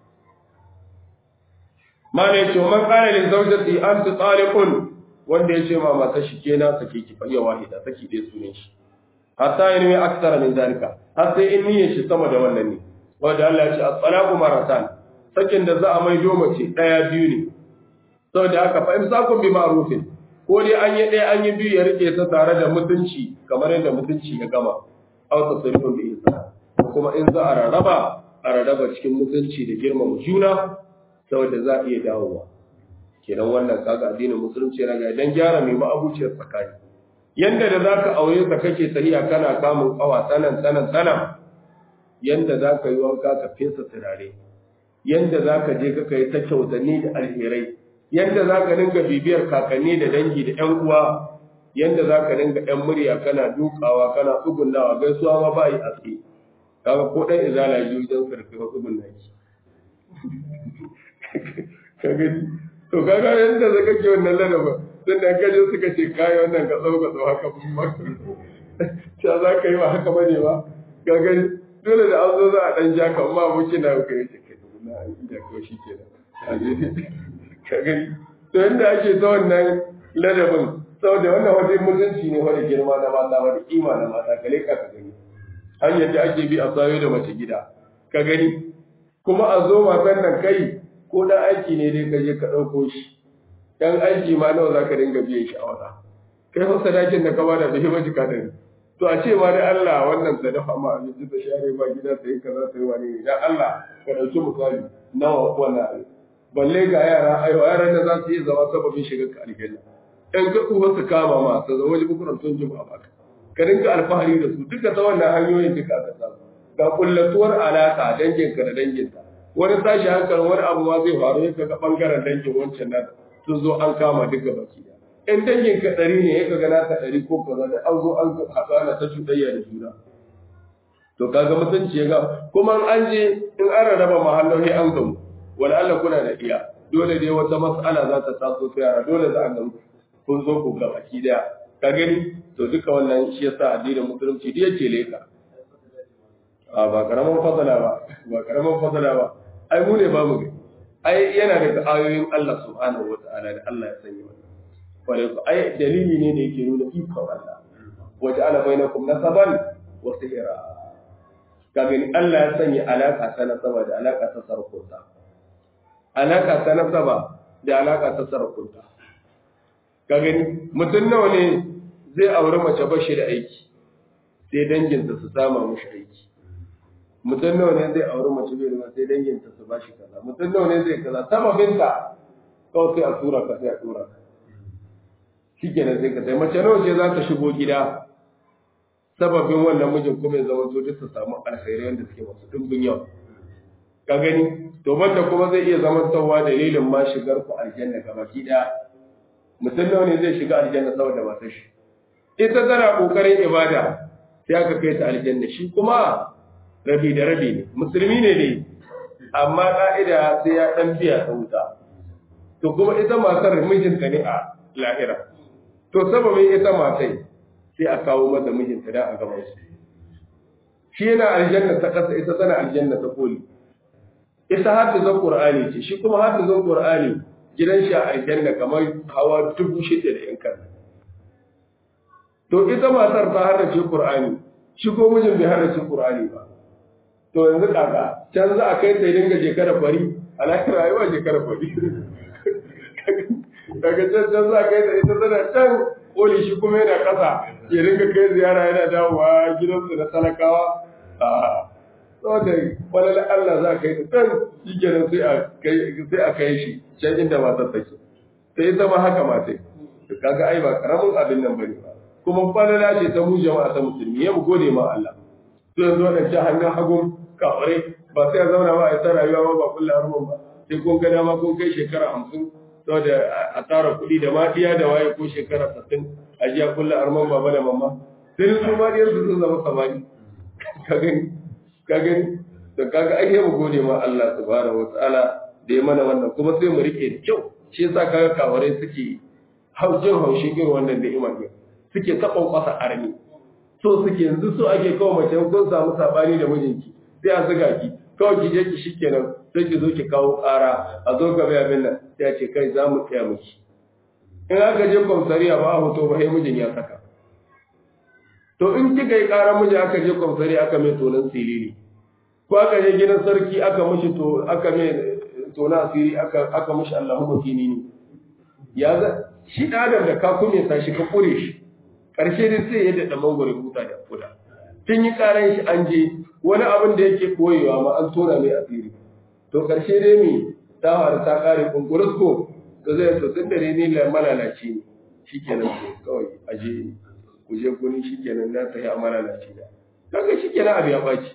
mana yace man qala li zawjati anti taliqun wanda ya ce ma mata shi kenan sake ki fa wahida saki dai sunan shi hatta yin mai aksara min zalika har sai in niyyar shi sama da wannan ne wanda Allah ya ce at-talaqu maratan sakin da za a mai doma ce daya biyu ne saboda haka fa imsakun bi ma'rufin ko dai an yi daya an yi biyu ya rike ta tare da mutunci kamar yadda mutunci ya gama aw tasrifun bi ihsan ko kuma in za a rarraba a rarraba cikin mutunci da girmama juna saboda za a iya dawowa kenan wannan kaga addinin musulunci yana ga dan gyara mai ma'abuciyar tsakani yanda da zaka aure ka kake tahiya kana kamun kawa sanan sanan sanan yanda zaka yi wanka ka fesa turare yanda zaka je ka kai ta kyautanni da alherai yanda zaka dinga bibiyar kakanni da dangi da ƴan uwa yanda zaka dinga ƴan murya kana dukawa kana tsugunnawa gaisuwa ma ba yi aske kaga ko dan izala ji wajen sarki ka tsugunna ki kaga to kaga yanda zaka ke wannan ladaba dan da kaje suka ce kai wannan ka tsau ka tsau haka mun maka ta za ka yi ba haka bane ba kaga dole da an zo za a dan ja ka amma muke na kai ce kai na da ko shi kenan kaga to yanda ake ta wannan ladabin saboda wannan wani mutunci ne wani girma na mata wani kima na mata kale ka ka gani hanyar da ake bi a sayo da mace gida ka gani kuma a zo matan nan kai ko dan aiki ne dai ka je ka ɗauko shi dan aiki ma nawa za ka dinga biyan shi a wata kai fa sadakin da ka bada bai ba jika da to a ce ma da Allah wannan ta dafa ma abinci ta share ma gida ta yi kaza ta yi wani ne dan Allah ka dauki misali nawa wannan abin balle ga yara ayo yaran da za su yi zama sababin shiga ka aljanna in ka uwa su kama ma ta zama wani bukuran tun juma'a baka ka rinka alfahari da su duka ta wannan hanyoyin duka ka samu ga kullatuwar alaka danginka da danginta wani tashi hankali wani abu ma zai faru ya ga bangaren dangin wancan nan sun zo an kama duka baki da in dangin ka ɗari ne ya ga naka ɗari ko kaza da an zo an haɗu ana ta cuɗayya da juna to kaga mutunci ya ga kuma an je in an rarraba mahalloli an gamu wani Allah kuna da iya dole dai wata mas'ala za ta taso ta yara dole za a gamu kun zo ku ga baki daya ka gani to duka wannan shi yasa addinin musulunci da yake leka a ba karaman fadala ba ba karaman fadala ba ai mu ne ba mu ga ai yana daga ayoyin Allah subhanahu wata'ala da Allah ya sanya wannan kware ku ai dalili ne da yake nuna ikon Allah waje ala bainakum nasaban wa sihra kaga Allah ya sanya alaka ta nasaba da alaka ta sarkunta alaka ta nasaba da alaka ta sarkunta ka gani mutum nawa ne zai auri mace bashi da aiki sai danginsa su sama mushi aiki mutum nawa ne zai auri mace bai da sai danginta su bashi kaza mutum nawa ne zai kaza sababinta kawai sai a tura ka sai a tura ka shi kenan sai ka sai mace nawa ce za ta shigo gida sababin wannan mijin kuma ya zama to duk su samu alkhairai wanda suke masu dimbin yau ka gani to banda kuma zai iya zama tsawa dalilin ma shigar ku aljanna gaba ki daya mutum nawa ne zai shiga aljanna saboda matar shi ita tana kokarin ibada sai aka kai ta aljanna shi kuma rabi da rabi ne musulmi ne ne amma ka'ida sai ya dan biya ta wuta to kuma ita matar mijinta ne a lahira to sababin ita matai sai a kawo mata mijinta da a gaban su shi yana aljanna ta kasa ita tana aljanna ta koli ita hafizan qur'ani ce shi kuma hafizan qur'ani gidan shi a aljanna kamar hawa dubu shida da yan kan to ita matar ta harrace qur'ani shi ko mijin bai harrace qur'ani ba to yanzu kaka can za a kai ta dinga shekara fari a lafiya rayuwa shekara fari daga can can za a kai ta ita tana can koli shi kuma yana kasa ya dinga kai ziyara yana dawowa gidansu na talakawa a saboda falal Allah za ka yi can shi kenan sai a kai shi can inda matar take sai ita ma haka ma sai kaga ai ba karamin abin nan bane ba kuma falala ce ta mu jama'a ta musulmi ya mu gode ma Allah to yanzu wannan ta hannun hagun kaware ba sai a zauna ba a ta rayuwa ba ba kullu harman ba sai kun ga dama kun kai shekara hamsin saboda a tara kuɗi da maɗiya da waye ko shekara sittin a jiya kullu harman baba da mamma sai su ma diyar su sun zama samari ka gani ka gani da kaga ai mu gode ma Allah subhanahu wataala da ya mana wannan kuma sai mu rike da kyau shi yasa kaga kawarai suke haujin haushin irin wannan ni'ima ne suke ta kwasa arni so suke yanzu so ake kawo mace kun samu sabani da mijinki sai a zuga ki kawai ki je ki shikenan sai ki zo ki kawo ƙara a zo gaba abin nan sai a ce kai za mu tsaya miki in aka je kwamsariya ba a hoto ba sai mijin ya saka to in kika yi ƙarar miji aka je kwamsariya aka mai tonon silili ko aka je gidan sarki aka mishi to aka mai tona asiri aka aka mishi Allahu makini ne ya ga shi da adam da ka kume sa shi ka kure shi karshe dai sai ya dada mangore huta da kuda tun yi karan shi an je wani abin da yake koyewa ma an tona mai asiri to karshe dai mi ta faru ta kare kunkurus ko to zai to tun da ne la malalaci ne shikenan ko kawai aje ku je gurin shikenan na ta yi malalaci da kaga shikenan abu ya baci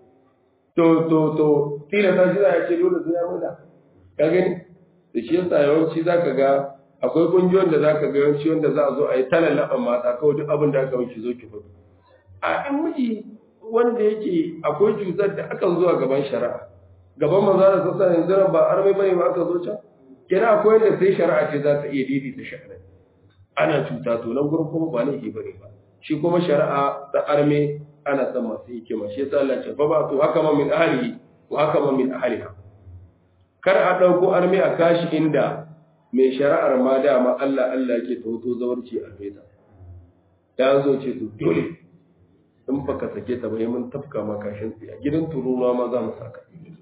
to to to tila ta shi ya ce dole sai ya muda ka gani da shi yasa yawanci zaka ga akwai kungiyoyin da zaka ga yawanci wanda za a zo a yi talallaban mata kawai duk abin da aka miki zo ki fito a in miji wanda yake akwai cutar da akan zuwa gaban shari'a gaban maza da sassa yanzu ba armai bane ba aka zo can kina akwai wanda sai shari'a ce za ta iya daidaita shari'a ana cuta to nan gurin kuma ba laifi bane ba shi kuma shari'a ta arme ana son masu hikima shi yasa Allah ce fa ba to haka ma min ahlihi wa haka ma min ahliha kar a dauko arme a kashi inda mai shari'ar ma dama Allah Allah yake tauto zawarci a feta ya zo ce to dole in baka sake ta bai mun tafka ma kashin tsiya gidan tururuwa ma za mu saka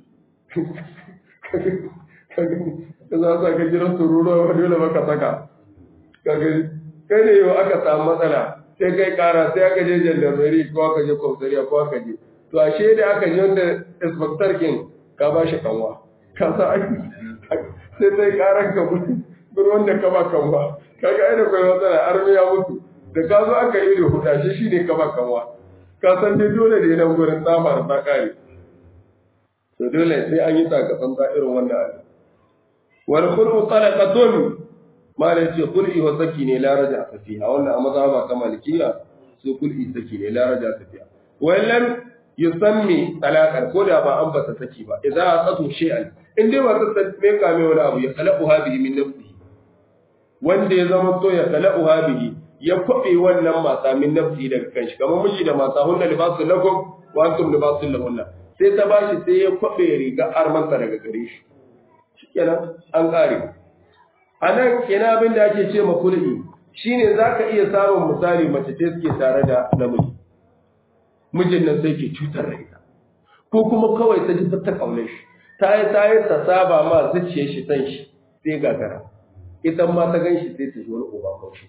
ka za sa ka gidan tururuwa ba dole baka saka ka gani kai ne yau aka samu matsala sai kai kara sai aka je jandarmeri ko aka je kwamsariya ko aka je to ashe da aka je wanda inspector king ka ba shi kanwa ka sa sai sai karan ka mutu wanda ka ba kanwa kaga ai da kai matsala armi ya mutu da ka zo aka yi da huda shi shine ka ba kanwa ka san dai dole ne nan gurin tsamar ta kare to dole sai an yi takatsan ta irin wannan abu wal khulu talaqatun ma da ce kul'i wa saki ne la raja fiha wannan a mazhaba ta malikiya su kul'i saki ne la raja fiha wallan yusammi talaqan ko da ba an bata saki ba idan aqatu shay'an in dai ba ta me kame wani abu ya khalaqu hadhihi min nafsihi wanda ya zama to ya khalaqu hadhihi ya kwabe wannan mata min nafsihi daga kanshi kamar miji da mata hunna libasul lakum wa antum libasul lahunna sai ta bashi sai ya kwabe riga armanta daga gare shi shikenan an kare anan kenan abin da ake ce ma kulli shine zaka iya samun misali mace ce suke tare da namiji mijin nan sai ke cutar da ita ko kuma kawai ta ji ta kaune shi ta yi ta yi ta saba ma zuciyar shi san shi sai gagara ita ma ta gan shi sai ta ji wani uba kaushi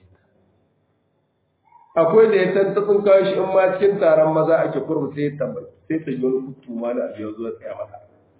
akwai da ya tantatsun kawo shi in ma cikin taron maza ake kurmu sai ya tambayi sai ta ji wani kutu ma da abu ya zo tsaya mata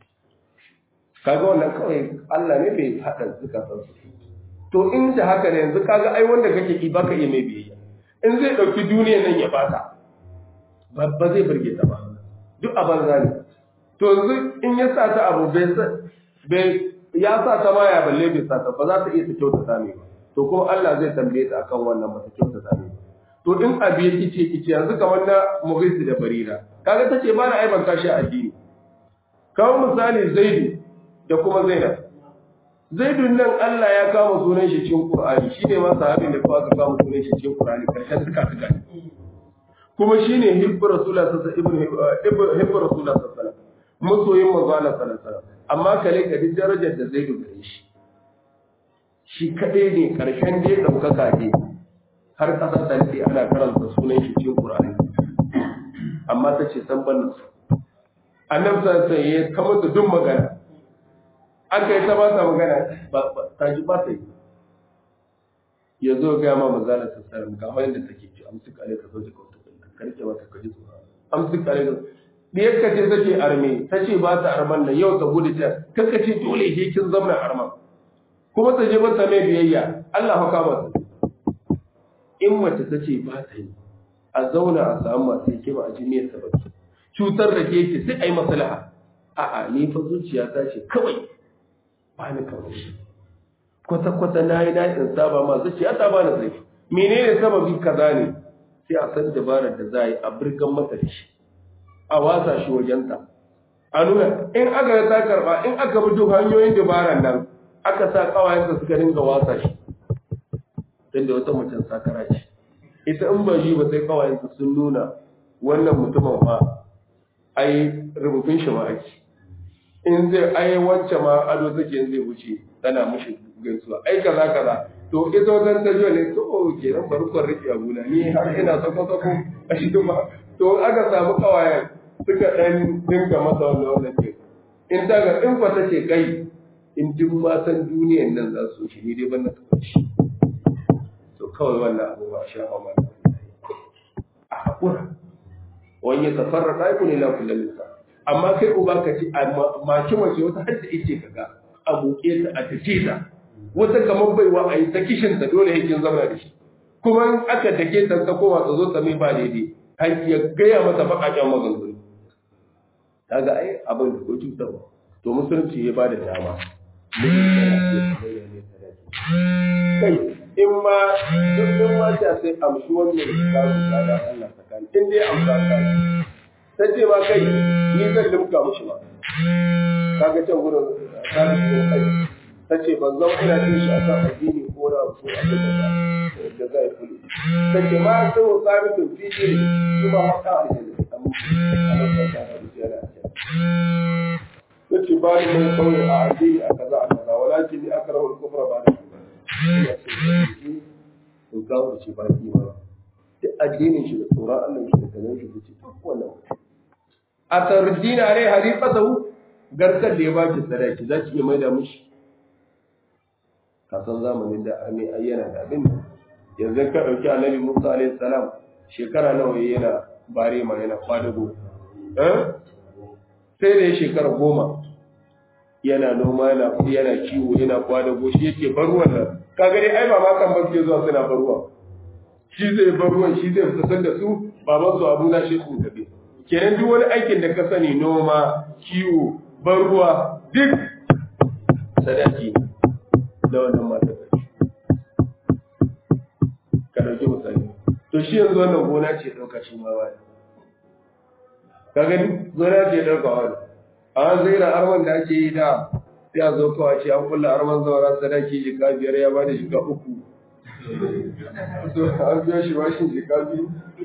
kaga wannan kawai Allah ne bai haɗa zukatan su to in da haka ne yanzu kaga ai wanda kake ki baka iya mai biyayya in zai ɗauki duniyar nan ya bata ba zai burge ta ba duk a banza ne to yanzu in ya sa ta abu bai ya sa ta ma ya balle bai sa ta ba za ta iya ta kyauta ta ba to kuma Allah zai tambaye ta akan wannan ba ta kyauta ta ba to in abi ya kice kice yanzu kamar na Mughisi da Barira kaga tace ba na aibanta shi addini kawo misali Zaidu da kuma Zainab Zaidun nan Allah ya kama sunan shi cikin Qur'ani shine ma sahabin da kuma aka kama sunan shi cikin Qur'ani karshen suka suka kuma shine hibbu rasulullah sallallahu alaihi wasallam hibbu rasulullah sallallahu alaihi wasallam masoyin manzo Allah sallallahu alaihi wasallam amma kale ka duk darajar da Zaidu gare shi shi kadai ne karshen da daukaka ne har kasar da ke ana karanta sunan shi cikin Qur'ani amma ta ce san ban su annabi sallallahu alaihi wasallam ya kama da duk magana aka yi ta ba ta magana ta ji ba ta yi ya zo ga ma manzala ta sallam ga wanda take ci amsu kare ka zo ka ka rike mata ka ji tsoro amsu kare ka diyar ka ce take arme ta ce ba ta arman nan yau ta gudu ta kaka ce dole ke kin zamna arman kuma ta je mata mai biyayya Allah haka mata in mace ta ce ba ta yi a zauna a samu masu hikima a jimiyar ta baki cutar da ke sai a yi maslaha a'a ni fa zuciya ta ce kawai ba ni kawai shi kwata-kwata na yi daɗin saba ma zuciya ta ba na zai menene sababi kaza ne sai a san dabarar da za a yi a birgan mata da shi a wasa shi wajenta a nuna in aka ta karba in aka bi duk hanyoyin dabarar nan aka sa kawayensa suka dinga wasa shi don da wata mutum sakara ce ita in ba shi ba sai kawayensa sun nuna wannan mutumin ma ai rubutun shi ma ake in zai ai wacce ma ado take zai wuce tana mushi gaisuwa ai kaza kaza to ita wajen ta jiwa ne to ke nan bari kwan rike abuna ni har ina sako sako a shi ma to aka samu kawayen suka dan dinga masa wannan wannan ke in ta ga in kwata ce kai in duk matan duniyan nan za su shi ni dai ban na taɓa shi to kawai wannan abu ba sha ma a haƙura wani ya tafarra ɗaiku ne na kullum nisa amma kai uba ka ci maki mace wata hadda ice ka ga a buke ta a tace ta wata kamar baiwa a yi ta kishin ta dole yakin zama da shi kuma in aka take ta ta koma ta zo ta mai ba daidai har ya gaya mata baƙaƙen maganganu kaga ai abin da ko cutarwa to musulunci ya ba da dama kai in ma duk ma ta sai amshi wannan samun tsada Allah tsakani in dai amsa ta ta ce ma kai ni zan limka mushi ba kaga can gurin ta ce kai ta ce ban zan ina jin shi akan addini ko na ko abin da da zai kulu ta ce ma sai wa sabitun fi ne kuma haka aljanna amma Allah ta ta da yana yace ba ni mai kawai a addini a kaza a kaza walakin ni akrahu al-kufra ba da in kawo ce ba ki ba duk addinin shi da tsoron Allah shi da kazan shi ce duk wannan a tardina rai harifatahu garkar da ya baki sadaki za ki iya maida mishi ka san zamanin da arme ayyana da abin yanzu ka ɗauki annabi musa alaihi salam shekara nawa yana bare ma yana kwadago sai da ya shekara goma yana noma yana yana kiwo yana kwadago shi yake bar ruwan nan kaga dai ai ba ma kan ba suke zuwa suna bar ruwan shi zai bar ruwan shi zai fitar da su baban su abu na shi su tafi kenan duk wani aikin da ka sani noma kiwo bar ruwa duk sadaki da wannan mata ka dauki misali to shi yanzu wannan gona ce dauka shi ma wani ka gani gona ce dauka wani a wani zaira arman da ake yi da sai a zo kawai ce an kulla arman zaura sadaki jika biyar ya bada jika uku so an biyo shi bashin jika biyu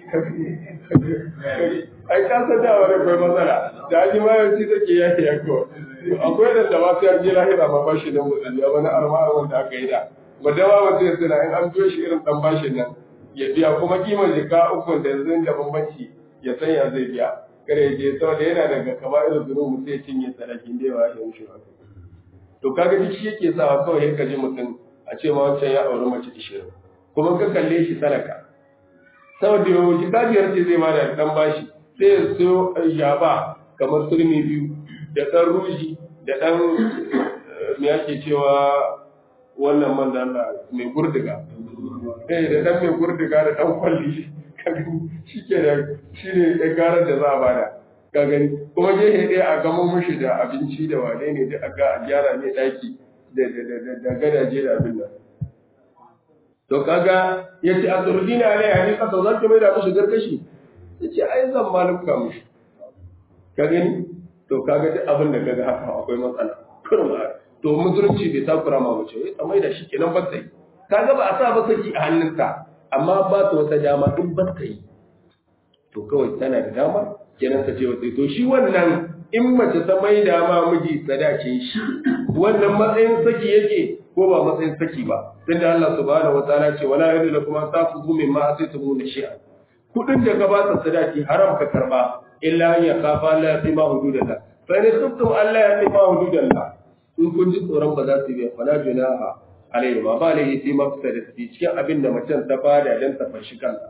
ai ka san da wani akwai matsala da an yi mayanci take yaki ya kawai akwai da da masu yanzu lahira ma bashi na musulmi a wani arma wanda aka yi da wadda ma mutum ya suna in an biyo shi irin dan bashin nan ya biya kuma kimar jika uku da yanzu da bambanci ya san ya zai biya kada ya je saboda yana daga kama irin zuru mutum ya cinye sadakin da yawa ya wuce ba to kaga duk shi yake sa kawai ya kaji mutum a ce ma wancan ya auri mace ishirin kuma ka kalle shi sadaka saboda yau jika biyar ce zai ma da dan bashi sai ya so yaba kamar turmi biyu da ɗan ruji da ɗan me ake cewa wannan man da Allah mai gurdiga eh da ɗan mai gurdiga da ɗan kwalli shi ke da shi ne ya garar da za a bada ka gani kuma gehe ɗaya a gama mushi da abinci da wane ne da aga a gyara mai ɗaki da gadaje da abin nan to kaga ya ce a tsurdina ne a ne kasa za ki mai da mushi garkashi ya ce ai zan malumka mushi ka gani to kaga duk abin da kaga haka akwai matsala kurma to musulunci bai takura ma mace wai tsamai da shi kenan ba ta yi kaga ba a sa ba saki a hannunta amma ba ta wata dama in ba ta yi to kawai tana da dama kenan ta ce wata to shi wannan in mace ta mai dama miji sadace shi wannan matsayin saki yake ko ba matsayin saki ba sai da Allah subhanahu wataala ce wala yadu lakum an tafuzu mimma atitum shi'a kudin da ka ba ta sadaki haram ka karba illa an yakafa la yaqima hududallah fa in khiftum an la yaqima hududallah in kun ji tsoron ba za su bi fala junaha alayhi ma ba alayhi fi mafsadati cikin abin da macen ta fada dan ta fashi kanta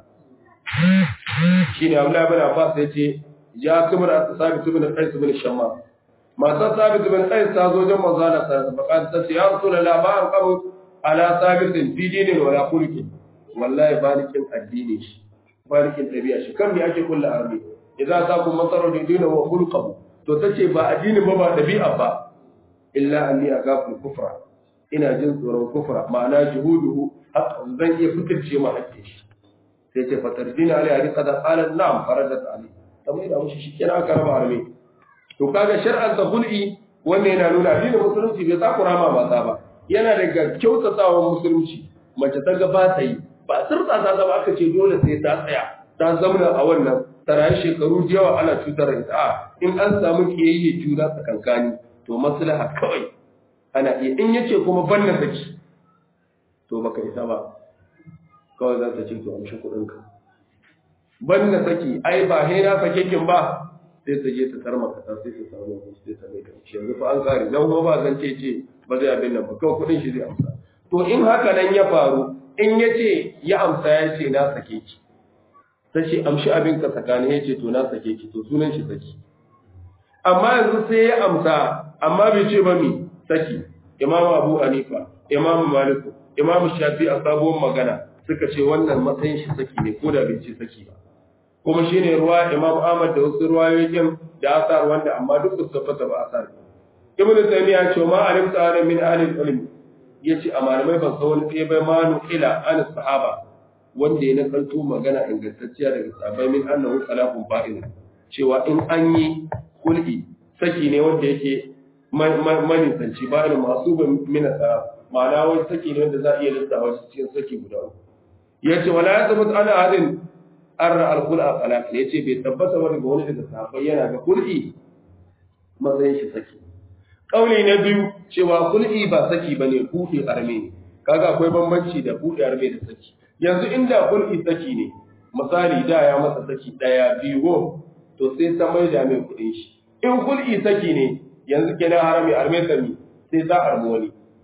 shine Abdullah ibn Abbas yace ya kumar sabit ibn Qais ibn Shamma matan sabit ibn Qais ta zo jan manzo Allah sallallahu alaihi wasallam ta ce ya rasulullah ba an qabu ala sabit fi dinin wa la khulqi wallahi balikin addini shi balikin tabi'a shi kan me ake kullu arbi idan ta kun matsaro da dinin wa khulqahu to tace ba addinin ba ba dabi'a ba illa anni agafu kufra ina jin tsoron kufra ma'ana juhuduhu haqqan zan iya fitirce ma hakkin shi sai ce fatarjina ali ali qad qala na'am faradat ali kamar da mushi shi kira aka raba arme to kaga shar'an ta hul'i wannan yana nuna addinin musulunci bai takura ma mata ba yana daga kyautatawan musulunci mace ta ga ba ta yi ba sirta ta zama aka ce dole sai ta tsaya ta zamana a wannan tarayi shekaru yawa ana cutar ita a in an samu kiyayye juna tsakankani to maslaha kawai ana iya in yace kuma banna saki to baka isa ba kawai za ta ce to amshi kuɗin ka banna saki ai ba he na sake kin ba sai ta je ta tarma ka sai ta samu kuɗi sai ta mai kanci yanzu fa an kare dan ko ba zan ce ce ba zai abin nan ba kawai kuɗin shi zai amsa to in haka nan ya faru in yace ya amsa ya ce na sake ki ta ce amshi abin ka tsakanin ya ce to na sake ki to sunan shi saki amma yanzu sai ya amsa amma bai ce ba mi saki imamu abu hanifa imamu maliku imamu shafi a sabuwar magana suka ce wannan matsayin shi saki ne ko da bai ce saki ba kuma shine ruwa imamu ahmad da wasu ruwayoyin da asar wanda amma duk su tabbata ba asar ibnu taymiya ce ma alim ta'ala min ahli ilmi yace a malamai ban san wani ɗaya bai manu ila an sahaba wanda ya nakalto magana ingantacciya daga sahabbai min annahu salafun fa'il cewa in an yi kul'i saki ne wanda yake manisanci ba irin masu ban mina tsara ma'ana wai saki ne wanda za a iya lissafa shi cikin saki guda uku ya ce wala ya tabbata ana hadin arra alkul a talaka ya ce bai tabbata wani ga wani daga sahabbai yana ga kul'i matsayin shi saki kauli na biyu cewa kul'i ba saki bane buɗe arme ne kaga akwai bambanci da buɗe arme da saki yanzu inda kul'i saki ne misali da ya masa saki ɗaya biyu to sai ta mai da mai kuɗin shi in kul'i saki ne yanzu kenan harami arme sami sai za a armo wani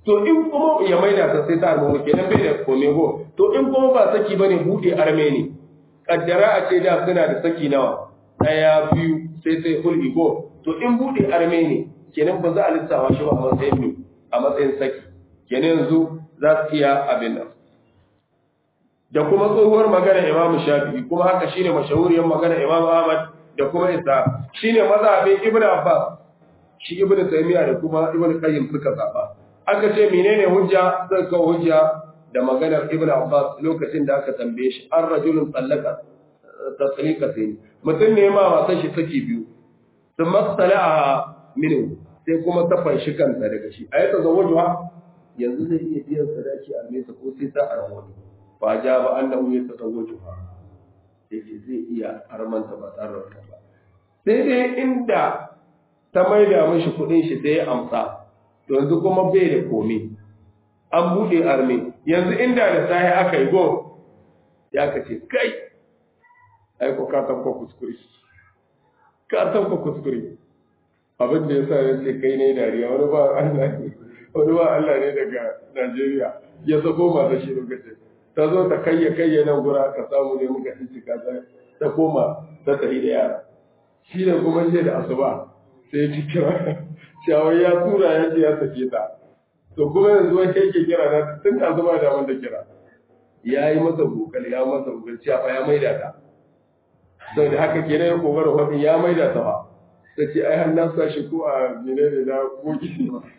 to in kuma ya maida ta sai ta arme kenan bai da kome go to in kuma ba saki bane bude arme ne kaddara a ce da suna da saki nawa daya biyu sai sai hul'i go to in bude arme ne kenan ba za a lissafa shi ba a matsayin mi a matsayin saki kenan yanzu za su iya abin nan da kuma tsohuwar magana Imam Shafi'i kuma haka shine mashahuriyar magana Imam Ahmad da kuma Isa shine mazhabin Ibn Abbas shi Ibn Taymiyyah da kuma Ibn Qayyim suka zaba aka ce menene hujja sai ka hujja da maganar Ibn Abbas lokacin da aka tambaye shi an rajulun tsallaka tasrika sai mutum ne ma wasan shi saki biyu sun masala'a minu sai kuma ta fanshi kanta daga shi ayata zawwajuha yanzu zai iya biyan sadaki a nesa ko sai ta arwani ba ja ba annahu ya tazawwajuha yake zai iya armanta ba tare da ba sai dai inda ta maida mishi kudin shi sai ya amsa to yanzu kuma bai da komai an bude arme yanzu inda da sai aka yi go ya kace kai ai ko ka tabba kuskure ka tabba kuskure abin da yasa ya ce kai ne dariya wani ba Allah ne wani ba Allah ne daga Najeriya ya sako mata shi lokacin ta zo ta kayya kayya nan gura ka samu ne muka ci ka ta koma ta tafi da yara shi ne kuma je da asuba sai ji kira shawar ya tura ya ce ya sake ta to kuma yanzu wai kai ke kira na tun da asuba da wanda kira ya yi masa bukal ya masa bukal cewa ya maida ta sau da haka kenan ya kokarin wani ya maida ta ba ta ce ai har na sa shi ko a menene na gogi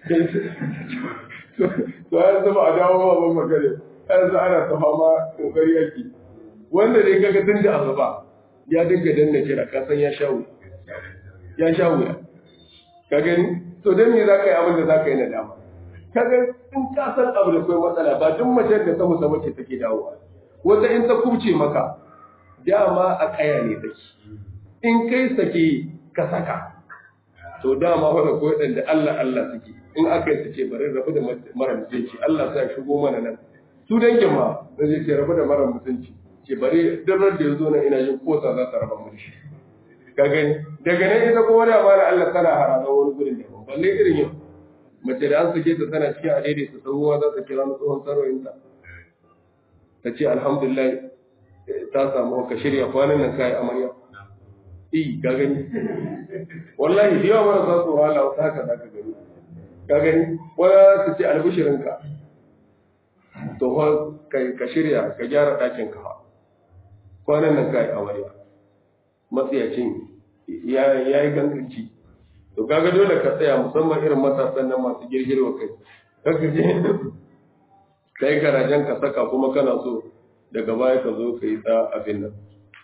to yanzu ba a dawo ba ban magana yanzu ana ta fama kokari yake wanda dai kaga tun da asuba ya dinga danna kira ka san ya sha wuya ya sha wuya ka gani to dan me za ka yi abin da za ka yi na dama ka ga in ka san abu da kai matsala ba duk mace da ta musa mace take dawowa wata in ta kubce maka dama a kaya ne take in kai sake ka saka to dama wanda ko da Allah Allah suke in aka yi suke bari rabu da mara mutunci Allah sai shigo mana nan su dangin ma da zai ce rabu da mara mutunci ce bari duk da ya zo nan ina jin kosa za ta raba mu shi ka gani daga nan ita kuma da mara Allah tana harada wani gurin da balle irin yau mace da an suke ta tana cikin adede ta tsohuwa za ta kira mu tsohon saroyinta ta ce alhamdulillah ta samu ka shirya kwanan nan kai amarya eh ka gani wallahi da yawa marasa tsoron Allah wata haka za ka gani ka gani wani su ce albishirinka to ka shirya ka gyara ɗakin ka kwanan nan kai amarya matsiyacin ya yi ganganci to kaga dole ka tsaya musamman irin matasan nan masu girgirwa kai kaka je kai garajen ka saka kuma kana so daga baya ka zo ka yi ta abin nan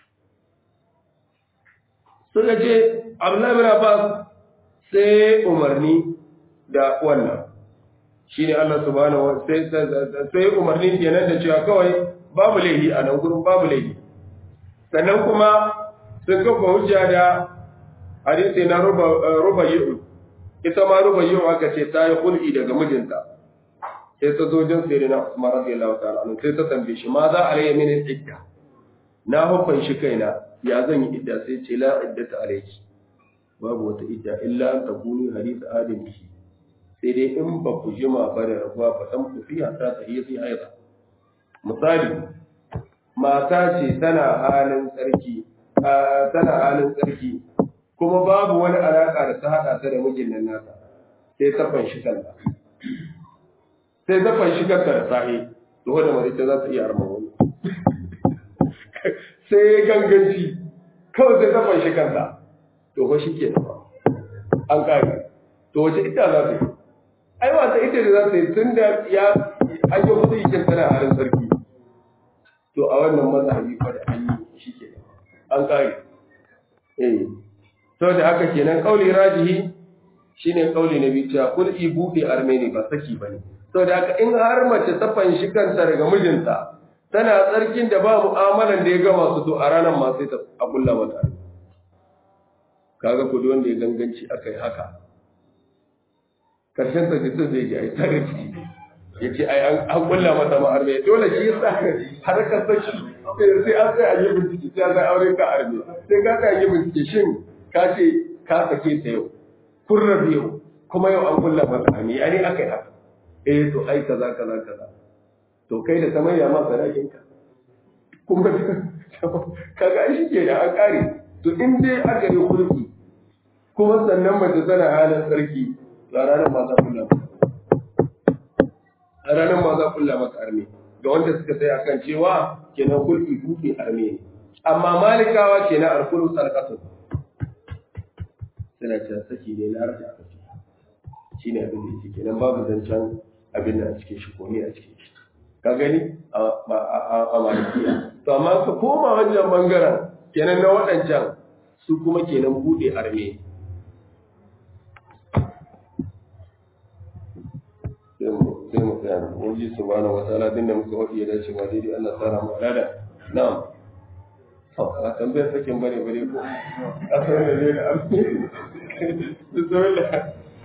suka ce abdullahi bin abbas sai umarni da wannan shine Allah subhanahu wa sai sai umarni kenan da cewa kawai babu laifi a nan gurin babu laifi sannan kuma sun kafa hujja da hadisi na ruba yi'u ita ma ruba yi'u aka ce ta yi hul'i daga mijinta sai ta zo jin sai na Usman radiyallahu ta'ala anhu sai ta tambaye shi ma za alayya min idda na hukun shi kaina ya zan yi idda sai ce la iddata alayki babu wata idda illa an takuni hadith adam bihi sai dai in ba ku jima ba da rabuwa ba san ku fiya ta ta yi haida misali mata ce tana halin tsarki tana halin tsarki kuma babu wani alaka da ta hada ta da mijin nan nata sai ta fanshi kanta sai ta fanshi kanta da sahi to wanda mace za ta iya arma wani sai ganganci kawai sai ta fanshi kanta to fa shi ke an kare to wace ita za ta yi ai wata ita da za ta yi tun da ya an yi musu ikin tana halin sarki to a wannan mazhabi fa da an yi shi ke an kare eh to da haka kenan kauli rajihi shine kauli na biyu cewa kul ibuɗe armeni ba saki bane to da haka in har mace ta fanshi kanta daga mijinta tana tsarkin da ba mu'amalan da ya gama su to a ranar ma sai ta akulla mata kaga ku wanda ya ganganci akai haka karshen ta jisun zai ji ai tare ciki ya ce ai an kulla mata ma arme dole shi yasa har ka saki sai an sai a yi bincike sai an aure ka arme sai ka ka yi bincike shin ka ce ka sake ta yau kun rabu yau kuma yau an kulla mata arme ya ne aka yi haka eh to ai kaza kaza kaza to kai da ta maida ma sadakin ka kuma kaga ai shike da an kare to in dai aka yi hulki kuma sannan mace tana halin sarki a ranar ma za kulla a ranar ma za kulla maka arme ga wanda suka sai akan cewa kenan hulki buɗe arme ne amma malikawa kenan alkulu sarkatu suna cewa saki ne na raja aka shi ne abin da yake kenan babu zancen abin da a cikin shi ko ne a cikin shi ka gani a malikiya to amma ka koma wajen bangaren kenan na waɗancan su kuma kenan buɗe arme sai mu tsaya wani su bana wata aladin da muka waɗi ya dace ba daidai Allah tsara mu alada na'am a tambayar sakin bane bare ko a sanar da ne da arme bismillah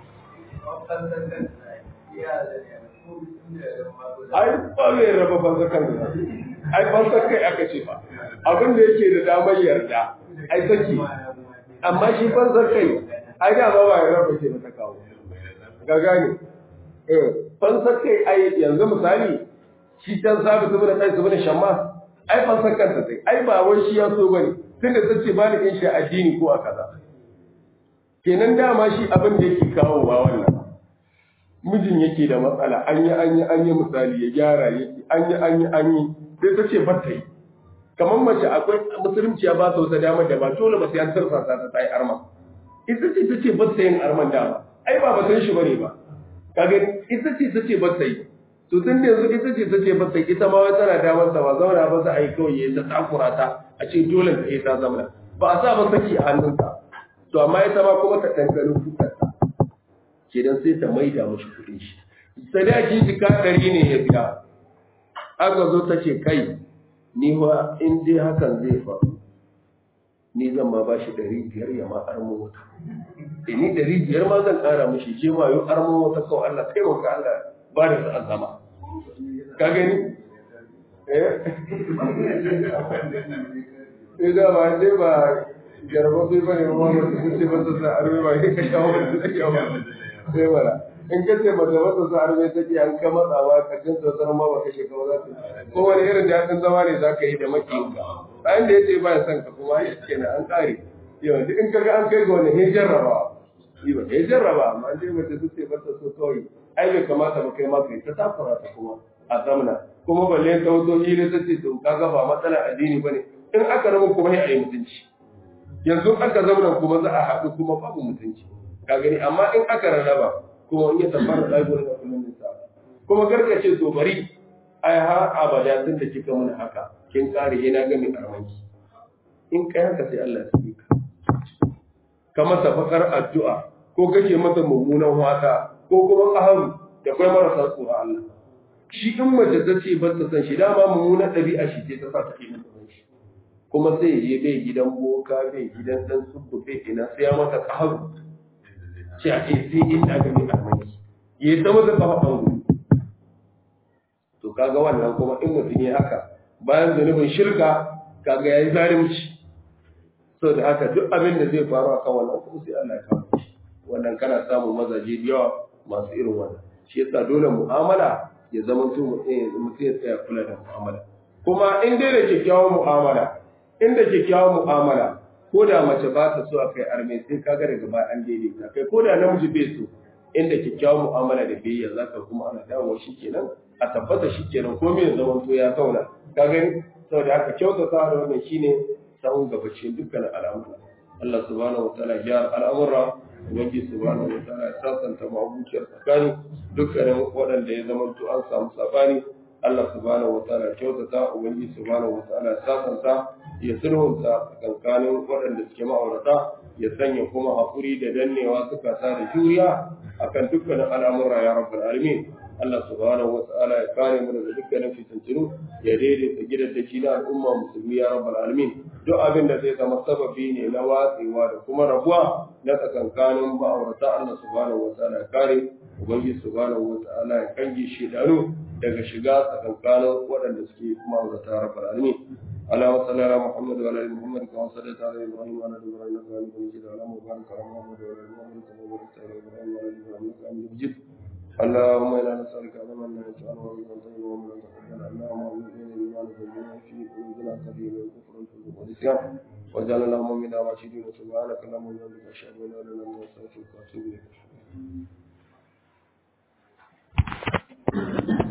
ai ba zai raba fansa kan ai fansa kai aka ce ba abin da yake da damar yarda ai saki amma shi fansa kai ai da ba ba ya raba ke ta kawo ga gane eh fansa kai ai yanzu misali shi can sabi su da kai su da shamma ai fansa kansa sai ai ba wai shi ya so bane tunda sace ba ni in shi addini ko a kaza kenan dama shi abin da yake kawo ba wannan mijin yake da matsala an yi an yi an yi misali ya gyara yake an yi an yi an yi sai ta ce bata yi kamar mace akwai musulunci ya ba ta wata damar da ba dole ba sai an tarsa ta ta yi arma ita ce ta ce bata yin arman dama ai ba batan shi bane ba kaga ita ce ta ce bata yi to tun da yanzu ita ce ta ce bata yi ita ma wai tana damar ta ba zauna ba za a yi kawai ya ta takura ta a ce dole ta yi ta zamana ba a sa ba saki a hannunta to amma ita ma kuma ta ɗanɗano kukarta kenan sai ta maida mashi kuɗin shi sadaki jika ɗari ne ya biya aka zo ta ce kai ni wa in dai hakan zai faru ni zan ma bashi ɗari biyar ya ma armo wata e ni ɗari biyar ma zan ƙara mashi je ma yau armo wata kawai Allah kai wa Allah ba da sa'an zama ka gani eh eh da ba dai ba jarba bai bane ma wata sun ce ba su sa arme ba ne ka shawo da ta shawo sai mara in ka ce mata mata sa arme take an ka matsawa ka jin sautar ma ba kashe ka ba za ta ko wani irin daɗin zama ne za ka yi da makiyinka bayan da ya ce ba ya son ka kuma ya ce na an ƙare yau duk in kaga an kai ga wani ya jarraba yi ba ya jarraba amma an dai mace su ce ba ta so kawai ai bai kamata ba kai ma kai ta takura ta kuma a zamana kuma balle ta wato hira ta ce to kaga ba matsala addini bane in aka rabu kuma ya yi mutunci yanzu aka zauna kuma za a haɗu kuma babu mutunci ka gani amma in aka rarraba kuma in ya tabbata da gurin da kullun nisa kuma karka ce to bari ai har abada tun da kika mun haka kin kare ina ga mai armanki in kai haka sai Allah ya tsike ka ka masa fakar addu'a ko kake masa mummunan wata ko kuma qaharu da kai marasa tsoro Allah shi in mace ta ce ba ta san shi dama mummunan ɗabi'a shi ce ta sa ta ke masa san shi kuma sai je bai gidan boka bai gidan dan subbu bai ina sai ya masa qaharu sai a ce sai inda ga mai armanki ya ta masa kafa ɓangare to kaga wannan kuma in mutum ya haka bayan zunubin shirka kaga yayi zalunci so da haka duk abin da zai faru akan wannan kuma sai Allah ya kawo shi wannan kana samun mazaje da yawa masu irin wannan shi yasa dole mu'amala ya zama to mutum ya tsaya kula da mu'amala kuma in dai da kyakkyawan mu'amala in da kyakkyawan mu'amala ko da mace ba ta so a kai arme sai kaga daga baya an daidaita kai ko da namiji bai so inda kyakkyawan mu'amala da biyayya za ka kuma ana dawowa shi kenan a tabbata shi kenan ko mai zaman to ya zauna ka gani saboda haka kyautata da wannan shine sahun gabacin dukkanin al'amura Allah subhanahu wa ta'ala ya al'amura ubangi subhanahu wa ta'ala ya sasanta mabuciyar tsakani dukkanin waɗanda ya zama to an samu sabani Allah subhanahu wa ta'ala kyautata ubangi subhanahu wa ta'ala ya sasanta ya sulhunta tsakanin waɗanda suke ma'aurata ya sanya kuma haƙuri da dannewa suka sa da juriya akan dukkanin al'amura ya rabbal alamin Allah subhanahu wa ta'ala ya kare mu daga dukkanin fitintunu ya daidaita gidan da shi na al'umma musulmi ya rabbal alamin duk abin da zai zama sababi ne na watsewa da kuma rabuwa na tsakankanin ma'aurata Allah subhanahu wa ta'ala ya kare ubangiji subhanahu wa ta'ala ya kange shi dano daga shiga tsakankanin waɗanda suke ma'aurata rabbal alamin اللهم صل على محمد وعلى ال محمد كما صليت على ابراهيم وعلى ال ابراهيم انك حميد مجيد اللهم بارك على محمد وعلى ال محمد كما باركت على ابراهيم وعلى ال ابراهيم انك حميد مجيد اللهم انا نسالك علما لا يجعل ومن طيب ومن تقبل اللهم اعوذنا بما نزلنا في قلوبنا قديم الكفر والفسوق والعصيان واجعل اللهم منا راشدين سبحانك اللهم وبحمدك اشهد ان لا اله الا انت استغفرك واتوب اليك